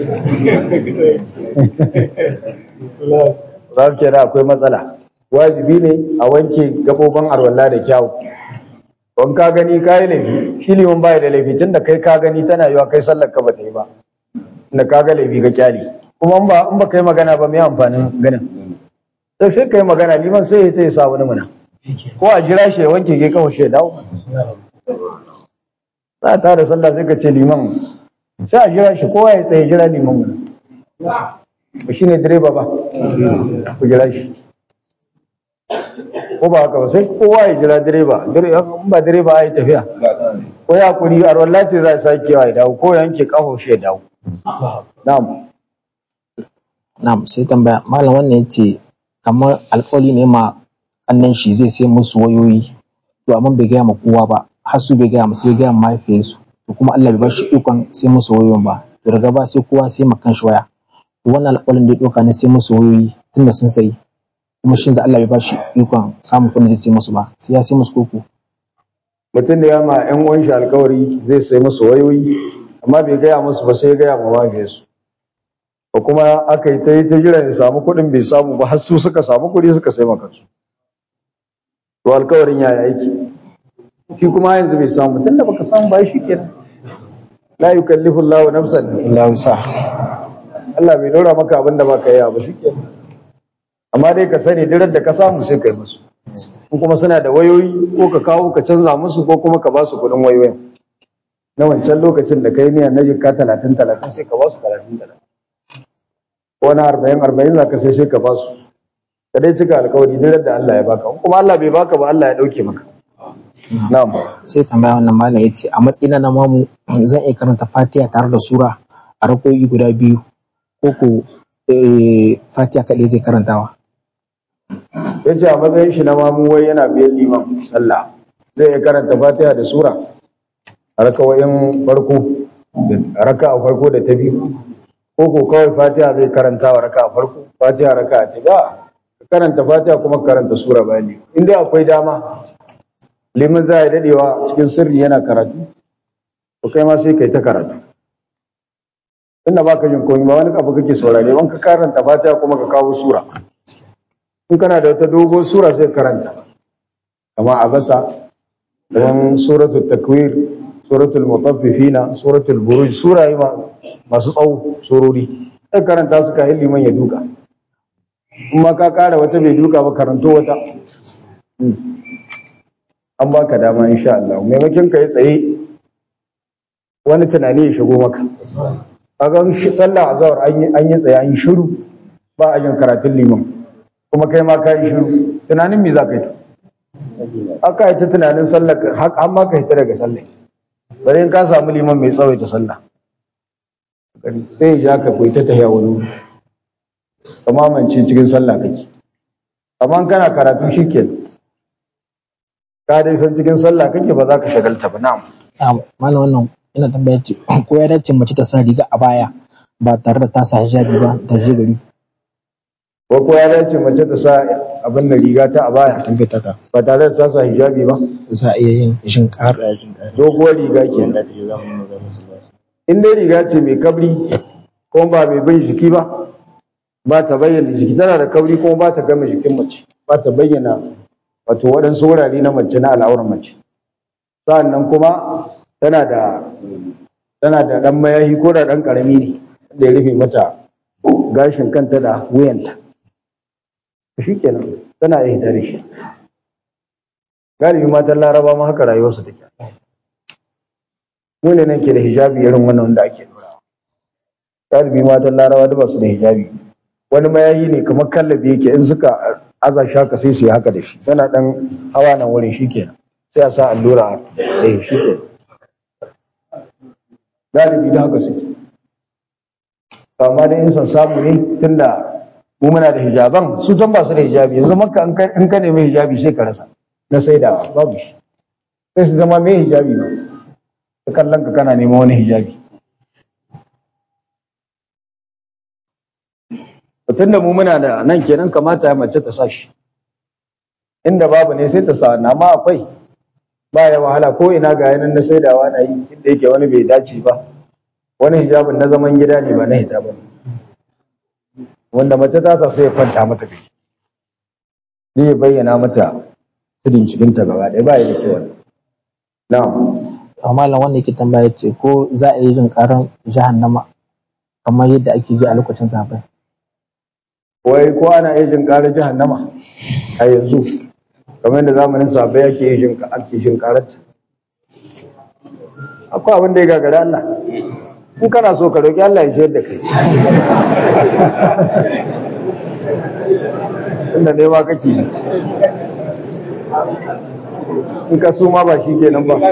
za ku kira akwai matsala wajibi ne a wanke gabobin arwalla da kyau don ka gani ka yi laifi shi liman baya da laifi tunda kai ka gani tana yiwa kai sallar ka ba ta yi ba da ka ga laifi ga kyali kuma in ba in ba kai magana ba me amfanin ganin sai sai kai magana liman sai ya ta yi sa wani mana ko a jira shi ya wanke ke kawai shi ya dawo za a tara sallah sai ka ce liman sai a jira shi kowa ya tsaye jira liman mana ba shi ne direba ba ku jira shi ko ba haka ba sai kowa ya jira direba Dire- in ba direba a yi tafiya ko ya kuri a ruwan lati za a sake ya dawo ko yanke kaho shi ya dawo na'am na'am sai tambaya malam wannan ya ce kamar alƙawari ne ma annan shi zai sai musu wayoyi to amma bai gaya ma kowa ba har su bai gaya musu ya gaya ma mahaifiyarsu to kuma Allah bai ba shi ikon sai musu wayoyin ba to daga ba sai kowa sai ma kanshi waya to wannan alƙawarin da ya ɗauka ne sai musu wayoyi tunda sun sayi kuma shin da Allah bai ba shi ikon samun kuɗin zai sai musu ba sai ya sai musu koko mutum da ya ma yan uwan shi alkawari zai sai musu wayoyi amma bai gaya musu ba sai ya gaya ma mahaifiyarsu ko kuma aka yi ta yi ta jira ya samu kuɗin bai samu ba har su suka samu kuɗi suka sai maka su to alkawarin yaya yake shi kuma yanzu bai samu tunda baka samu ba shi kenan la yukallifu Allahu nafsan illa wusa Allah bai dora maka abin da baka yi ba shi kenan amma dai ka sani duk da ka samu sai kai musu in kuma suna da wayoyi ko ka kawo ka canza musu ko kuma ka ba su kuɗin wayoyin na wancan lokacin da kai niyan na jikka talatin talatin sai ka ba su talatin talatin ko na arba'in arba'in za ka sai sai ka ba su ka dai cika alkawari duk da Allah ya baka in kuma Allah bai baka ba Allah ya dauke maka na'am sai tambaya wannan malam yace a matsayina na mamu zan iya karanta Fatiha tare da sura a rakoyi guda biyu ko ko eh, Fatiha kaɗai zai karantawa ya ce a matsayin shi na mamu wai yana biyan liman sallah zai iya karanta fatiha da sura a rakawayin farko a raka a farko da ta biyu ko ko kawai fatiha zai karanta wa raka a farko fatiha raka a ta ba ka karanta fatiha kuma ka karanta sura bayan liman in dai akwai dama liman za a yi dadewa cikin sirri yana karatu to kai ma sai kai ta karatu tunda baka jin komai ba wani abu kake saurare ban ka karanta fatiha kuma ka kawo sura in kana da wata dogon sura sai karanta kama a basa don suratul takwir suratul mutaffifina suratul buruj sura yi ma- masu tsawo surori sai karanta su ka liman ya duka in ma ka kara wata bai duka ba karanto wata Hmm. an baka dama insha Allah maimakon ka yi tsaye wani tunani ya shigo maka kaga shi sallah azhar an yi an yi tsaye an yi shiru ba a yin karatun liman kuma kai ma ka yi shiru tunanin me za ka yi aka yi ta tunanin sallah har har ma ka hita daga sallah bari in ka samu liman mai tsawaita sallah sai ya ja ka koyi ta tahiya wani wuri ka mamance cikin sallah kake amma in kana karatu shikenan ka dai san cikin sallah kake ba za ka shagalta ba na'am Ah, malam wannan ina tambaya ce ko ya dace mace ta sa riga a baya ba tare da ta sa hijabi ba ta je gari ko ko ya dace mace ta sa abin da riga ta a baya tambayar ta ka ba tare da ta sa hijabi ba za a iya yin shin ƙar doguwar riga ke in dai riga ce mai kabri ko ba mai bin jiki ba ba ta bayyana jiki tana da kabri kuma ba ta gama jikin mace ba ta bayyana wato waɗansu wurare na mace na al'auran mace sa'annan kuma tana da tana da ɗan mayahi ko da ɗan ƙarami ne da ya rufe mata gashin kanta da wuyanta shi kenan tana iya hita da shi galibi matan laraba ma haka rayuwarsu take mu ne nan ke da hijabi irin wannan wanda ake dorawa galibi matan laraba da ba su da hijabi wani mayayi ne kamar kallabi yake in suka aza shi haka sai su yi haka da shi yana dan hawa nan wurin shi kenan sai a sa allura a eh shi kenan galibi da haka suke amma dai in san samu ne tunda mu muna da hijaban su can ba su da hijabi yanzu maka in ka- in ka nemi hijabi sai ka rasa na saidawa babu shi sai su zama mai hijabi ba ta kallon ka kana neman wani hijabi tun da mu muna da nan kenan kamata ya mace ta sa shi inda babu ne sai ta sa na ma akwai ba ya wahala ko ina ga yanan na saidawa na yi inda yake wani bai dace ba wani hijabin na zaman gida ne ba na hita ba wanda mace ta sa sai ya kwanta mata kai zai ya bayyana mata tudun cikinta gaba ɗaya ba ya da kyau wannan. na'am amma malam wanda yake tambaya ce ko za a yi jin ƙaran jahannama kamar yadda ake ji a lokacin sahabbai wai ko ana iya jin ƙarar jahannama a yanzu kamar yadda zamanin sabai ake iya jin ake jin ƙarar ta akwai abin da ya gagari Allah in kana so ka roƙi Allah ya shayar da kai inda ne ma kake ne in ka so ma ba shi kenan ba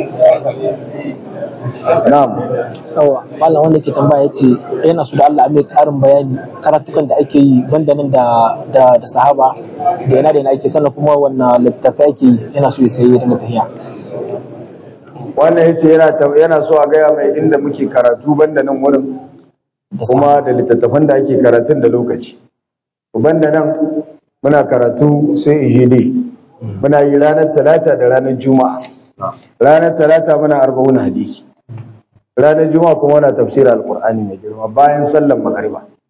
na'am yawa malam wanda yake tambaya ce yana so da Allah a mai ƙarin bayani karatukan da ake yi banda nan da da da sahaba da yana da yana ake sannan kuma wannan littattafai ake yi yana so ya sayi da tahiya wannan yace yana ta- yana so a gaya mai inda muke karatu banda nan wurin da kuma da littattafan da ake karatun da lokaci banda nan muna karatu sai ijide muna yi ranar talata da ranar juma'a ranar talata muna arba'un hadisi ranar juma'a kuma muna tafsir alqur'ani mai girma bayan sallan magariba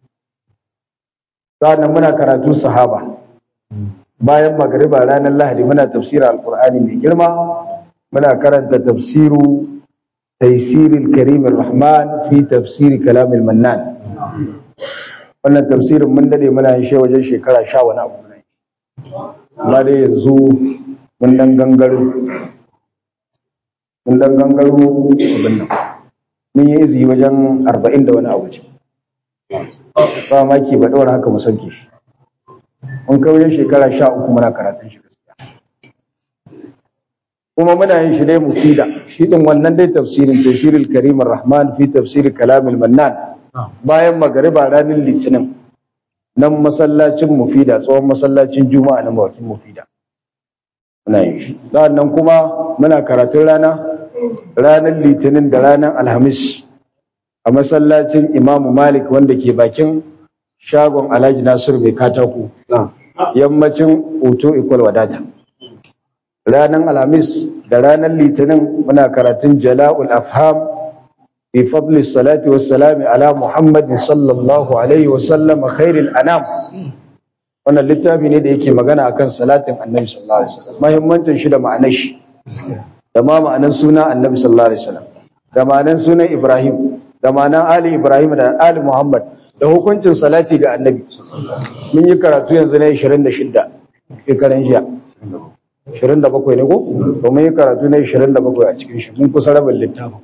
sa'annan muna karatu sahaba bayan magriba ranar lahadi muna tafsirin alkur'ani mai girma muna karanta tafsiru taisiril karim rahman fi tafsiri kalamil mannan wannan tafsirin mun dade muna yin shi wajen shekara sha wani abu amma dai yanzu mun dan gangaro mun dan gangaro abin nan mun yi izini wajen arba'in da wani abu ce ba maki ba ɗaura haka mu sauke shi mun kai wajen shekara sha uku muna karatun shi gaskiya kuma muna yin shi dai mufida shi din wannan dai tafsirin tafsirul karim rahman fi tafsir kalamil mannan bayan magariba ranar litinin nan masallacin mufida tsohon masallacin juma'a na mawakin mufida muna yin shi nan kuma muna karatun rana ranar litinin da ranar alhamis a masallacin imamu malik wanda ke bakin shagon alhaji nasir mai katako yammacin hoto ikwal wadata ranar alhamis da ranar litinin muna karatun jala'ul afham fi fadli salati wassalami ala muhammadin sallallahu alaihi wasallam khairil anam wannan littafi ne da yake magana akan salatin annabi sallallahu alaihi wasallam muhimmancin shi da ma'anar shi da ma ma'anar suna annabi sallallahu alaihi wasallam da ma'anar sunan ibrahim da ma'anar ali ibrahim da ali muhammad da hukuncin salati ga annabi mun yi karatu yanzu na 26 shekaran jiya 27 ne ko to mun yi karatu na 27 a cikin shi mun kusa rabin littafin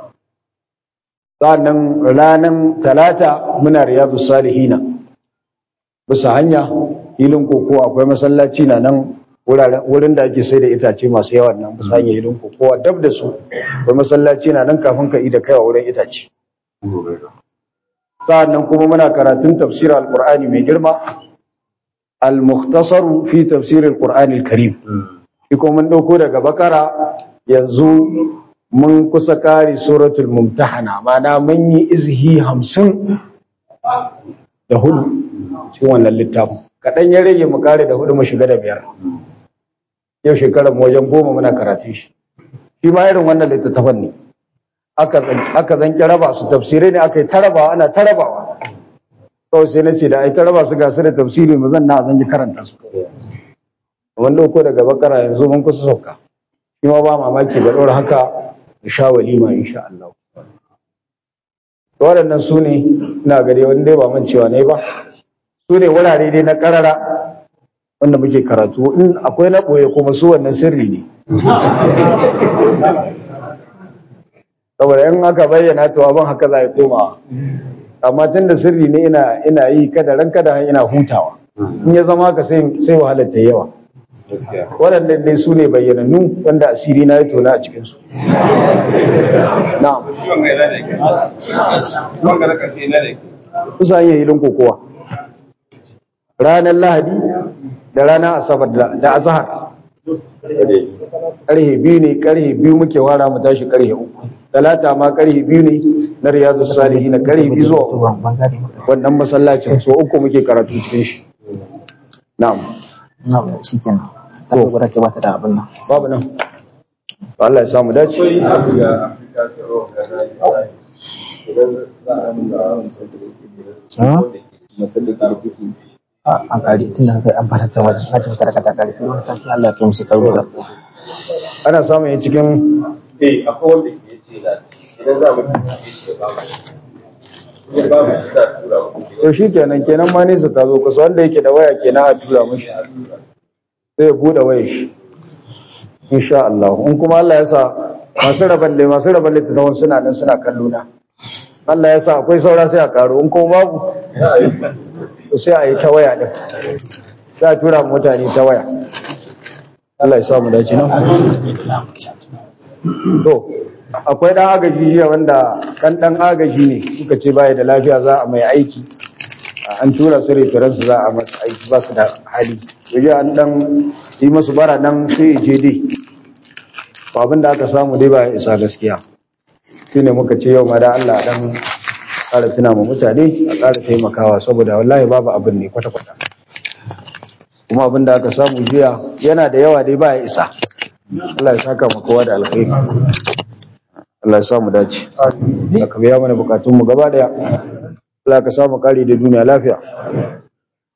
sa'annan ranar talata muna riyadu salihina bisa hanya hilin koko akwai masallaci na nan wurin da ake sai da itace masu yawan nan bisa hanya hilin koko dab da su akwai masallaci na nan kafin ka da kaiwa wurin itace sa'annan kuma muna karatun tafsir alqur'ani mai girma al-mukhtasar fi tafsir alqur'ani al-karim shi kuma mun dauko daga bakara yanzu mun kusa kare suratul mumtahana mana mun yi izhi hamsin da hudu cikin wannan littafin kaɗan ya rage mu kare da hudu mu shiga da biyar yau shekarar mu wajen goma muna karatun shi shi ma irin wannan littattafan ne aka zanki raba su tafsirai ne aka yi tarabawa ana tarabawa kawai sai na ce da ai taraba su gasu da tafsiri mu zan na zan ji karanta su wanda ko daga bakara yanzu mun kusa sauka shi ma ba mamaki ba ɗora haka da sha walima insha Allah waɗannan su ne ina gari wani dai ba man cewa ne ba su ne wurare dai na ƙarara wanda muke karatu in akwai na ɓoye kuma su wannan sirri ne saboda in aka bayyana to abin haka za a komawa amma tun da sirri ne ina ina yi kada ran kada ina hutawa in ya zama ka sai sai wahalar ta yawa waɗannan dai su ne bayyanannu wanda asiri na ya tona a cikinsu na'am kusa yin hilin kokowa ranar lahadi da ranar asabar da azahar ƙarhe biyu ne ƙarhe biyu muke wara mu tashi ƙarhe uku talata ma ƙarhe biyu ne na riyadu salihi na ƙarhe biyu zuwa wannan masallacin so uku muke karatu cikin shi na'am na'am shi kenan ta gura ke bata da abin nan babu nan Allah ya samu dace an kare tun da kai an fara ta wajen na tafi tarka ta kare sai wani sarki Allah ya kai musu karu da ana samun yin cikin eh akwai wanda ke ce da idan za mu ya ba mu sa tura ku to shi kenan kenan ma nesa ta zo kusa wanda yake da waya kenan a tura mashi sai ya bude wayar shi insha Allah in kuma Allah ya sa masu raban da masu raban littattafan suna nan suna kallo na Allah ya sa akwai saura sai a karo in kuma babu to sai a yi ta waya din sai a tura mutane ta waya Allah ya samu dace nan to akwai dan agaji jiya wanda dan dan agaji ne suka ce baya da lafiya za a mai aiki an tura su referan su za a masa aiki ba su da hali yaje an dan yi masu bara nan sai je dai abin da aka samu dai ba ya isa gaskiya shine muka ce yau ma da Allah dan ƙara tuna ma mutane a ƙara taimakawa saboda wallahi babu abin ne kwata-kwata kuma abin da aka samu jiya yana da yawa dai ba ya isa Allah ya saka mu kowa da alkhairi Allah ya samu dace Allah ka biya mana bukatun mu gaba daya Allah ka samu kari da duniya lafiya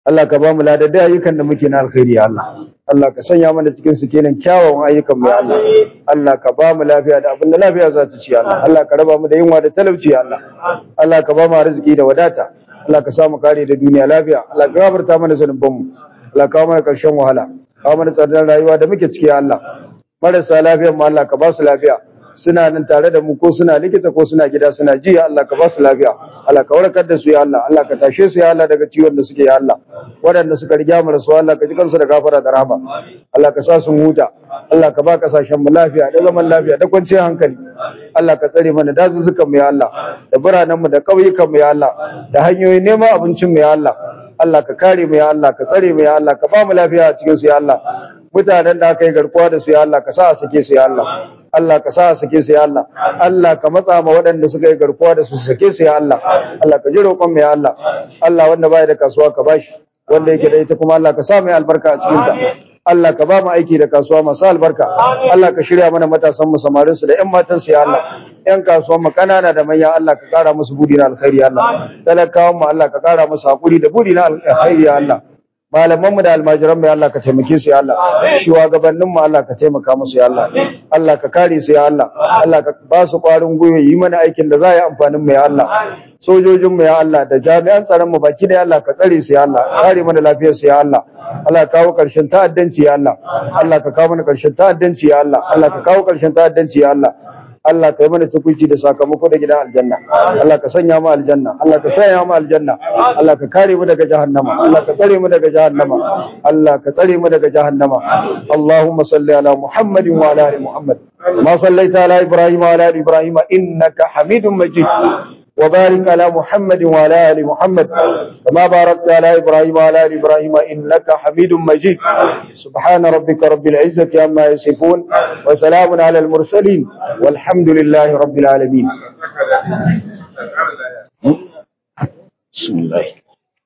Allah ka ba mu ladadda ayyukan da muke na alkhairi ya Allah Allah ka sanya mana cikin su kenan kyawawan ayyukan mu ya Allah Allah ka ba mu lafiya da abin da lafiya za ta ci ya Allah Allah ka raba mu da yunwa da talauci ya Allah Allah ka ba mu arziki da wadata Allah ka sa mu kare da duniya lafiya Allah ka gafarta mana zanuban mu Allah ka kawo mana karshen wahala kawo mana tsadar rayuwa da muke ciki ya Allah marasa lafiyar mu Allah ka ba su lafiya suna nan tare da mu ko suna likita ko suna gida suna ji ya Allah ka ba su lafiya Allah ka warkar da su ya Allah Allah ka tashe su ya Allah daga ciwon da suke ya Allah waɗanda suka riga mu rasu Allah ka ji kansu da gafara da rahama Allah ka sa su huta Allah ka ba kasashen mu lafiya da zaman lafiya da kwanciyar hankali Allah ka tsare mana dazuzzukan mu ya Allah da biranen mu da ƙauyukan mu ya Allah da hanyoyin neman abincin mu ya Allah Allah ka kare mu ya Allah ka tsare mu ya Allah ka ba mu lafiya a cikin su ya Allah mutanen da aka yi garkuwa da su ya Allah ka sa a sake su ya Allah Allah ka sa a sake su ya Allah Allah ka matsa ma waɗanda suka yi garkuwa da su su sake su ya Allah Allah ka ji roƙon mu ya Allah Allah wanda baya da kasuwa ka bashi wanda yake da ita kuma Allah ka sa mai albarka a cikin ta Allah ka ba mu aiki da kasuwa masu albarka Allah ka shirya mana matasan mu samarin su da ƴan matan su ya Allah ƴan kasuwan mu kanana da manya Allah ka kara musu budi na alkhairi ya Allah talakawan mu Allah ka kara musu hakuri da budi na alkhairi ya Allah malaman mu da almajiran mu ya Allah ka taimake su ya Allah shugabannin mu Allah ka taimaka musu ya Allah Allah ka kare su ya Allah Allah ka ba su kwarin gwiwa yi mana aikin da za yi amfanin mu ya Allah sojojin mu ya Allah da jami'an tsaron mu baki da ya Allah ka tsare su ya Allah kare mana lafiyar su ya Allah Allah ka kawo karshen ta'addanci ya Allah Allah ka kawo mana karshen ta'addanci ya Allah Allah ka kawo karshen ta'addanci ya Allah Allah ka yi mana tukunci da sakamako da gidan aljanna Allah ka sanya mu aljanna Allah ka sanya mu aljanna Allah ka kare mu daga jahannama Allah ka tsare mu daga jahannama Allah ka tsare mu daga jahannama Allahumma salli ala Muhammadin wa ala ali Muhammad ma sallaita ala Ibrahim wa ala ali Ibrahim innaka Hamidum Majid وبارك على محمد وعلى ال محمد كما باركت على ابراهيم وعلى ال ابراهيم انك حميد مجيد سبحان ربك رب العزه عما يصفون وسلام على المرسلين والحمد لله رب العالمين بسم الله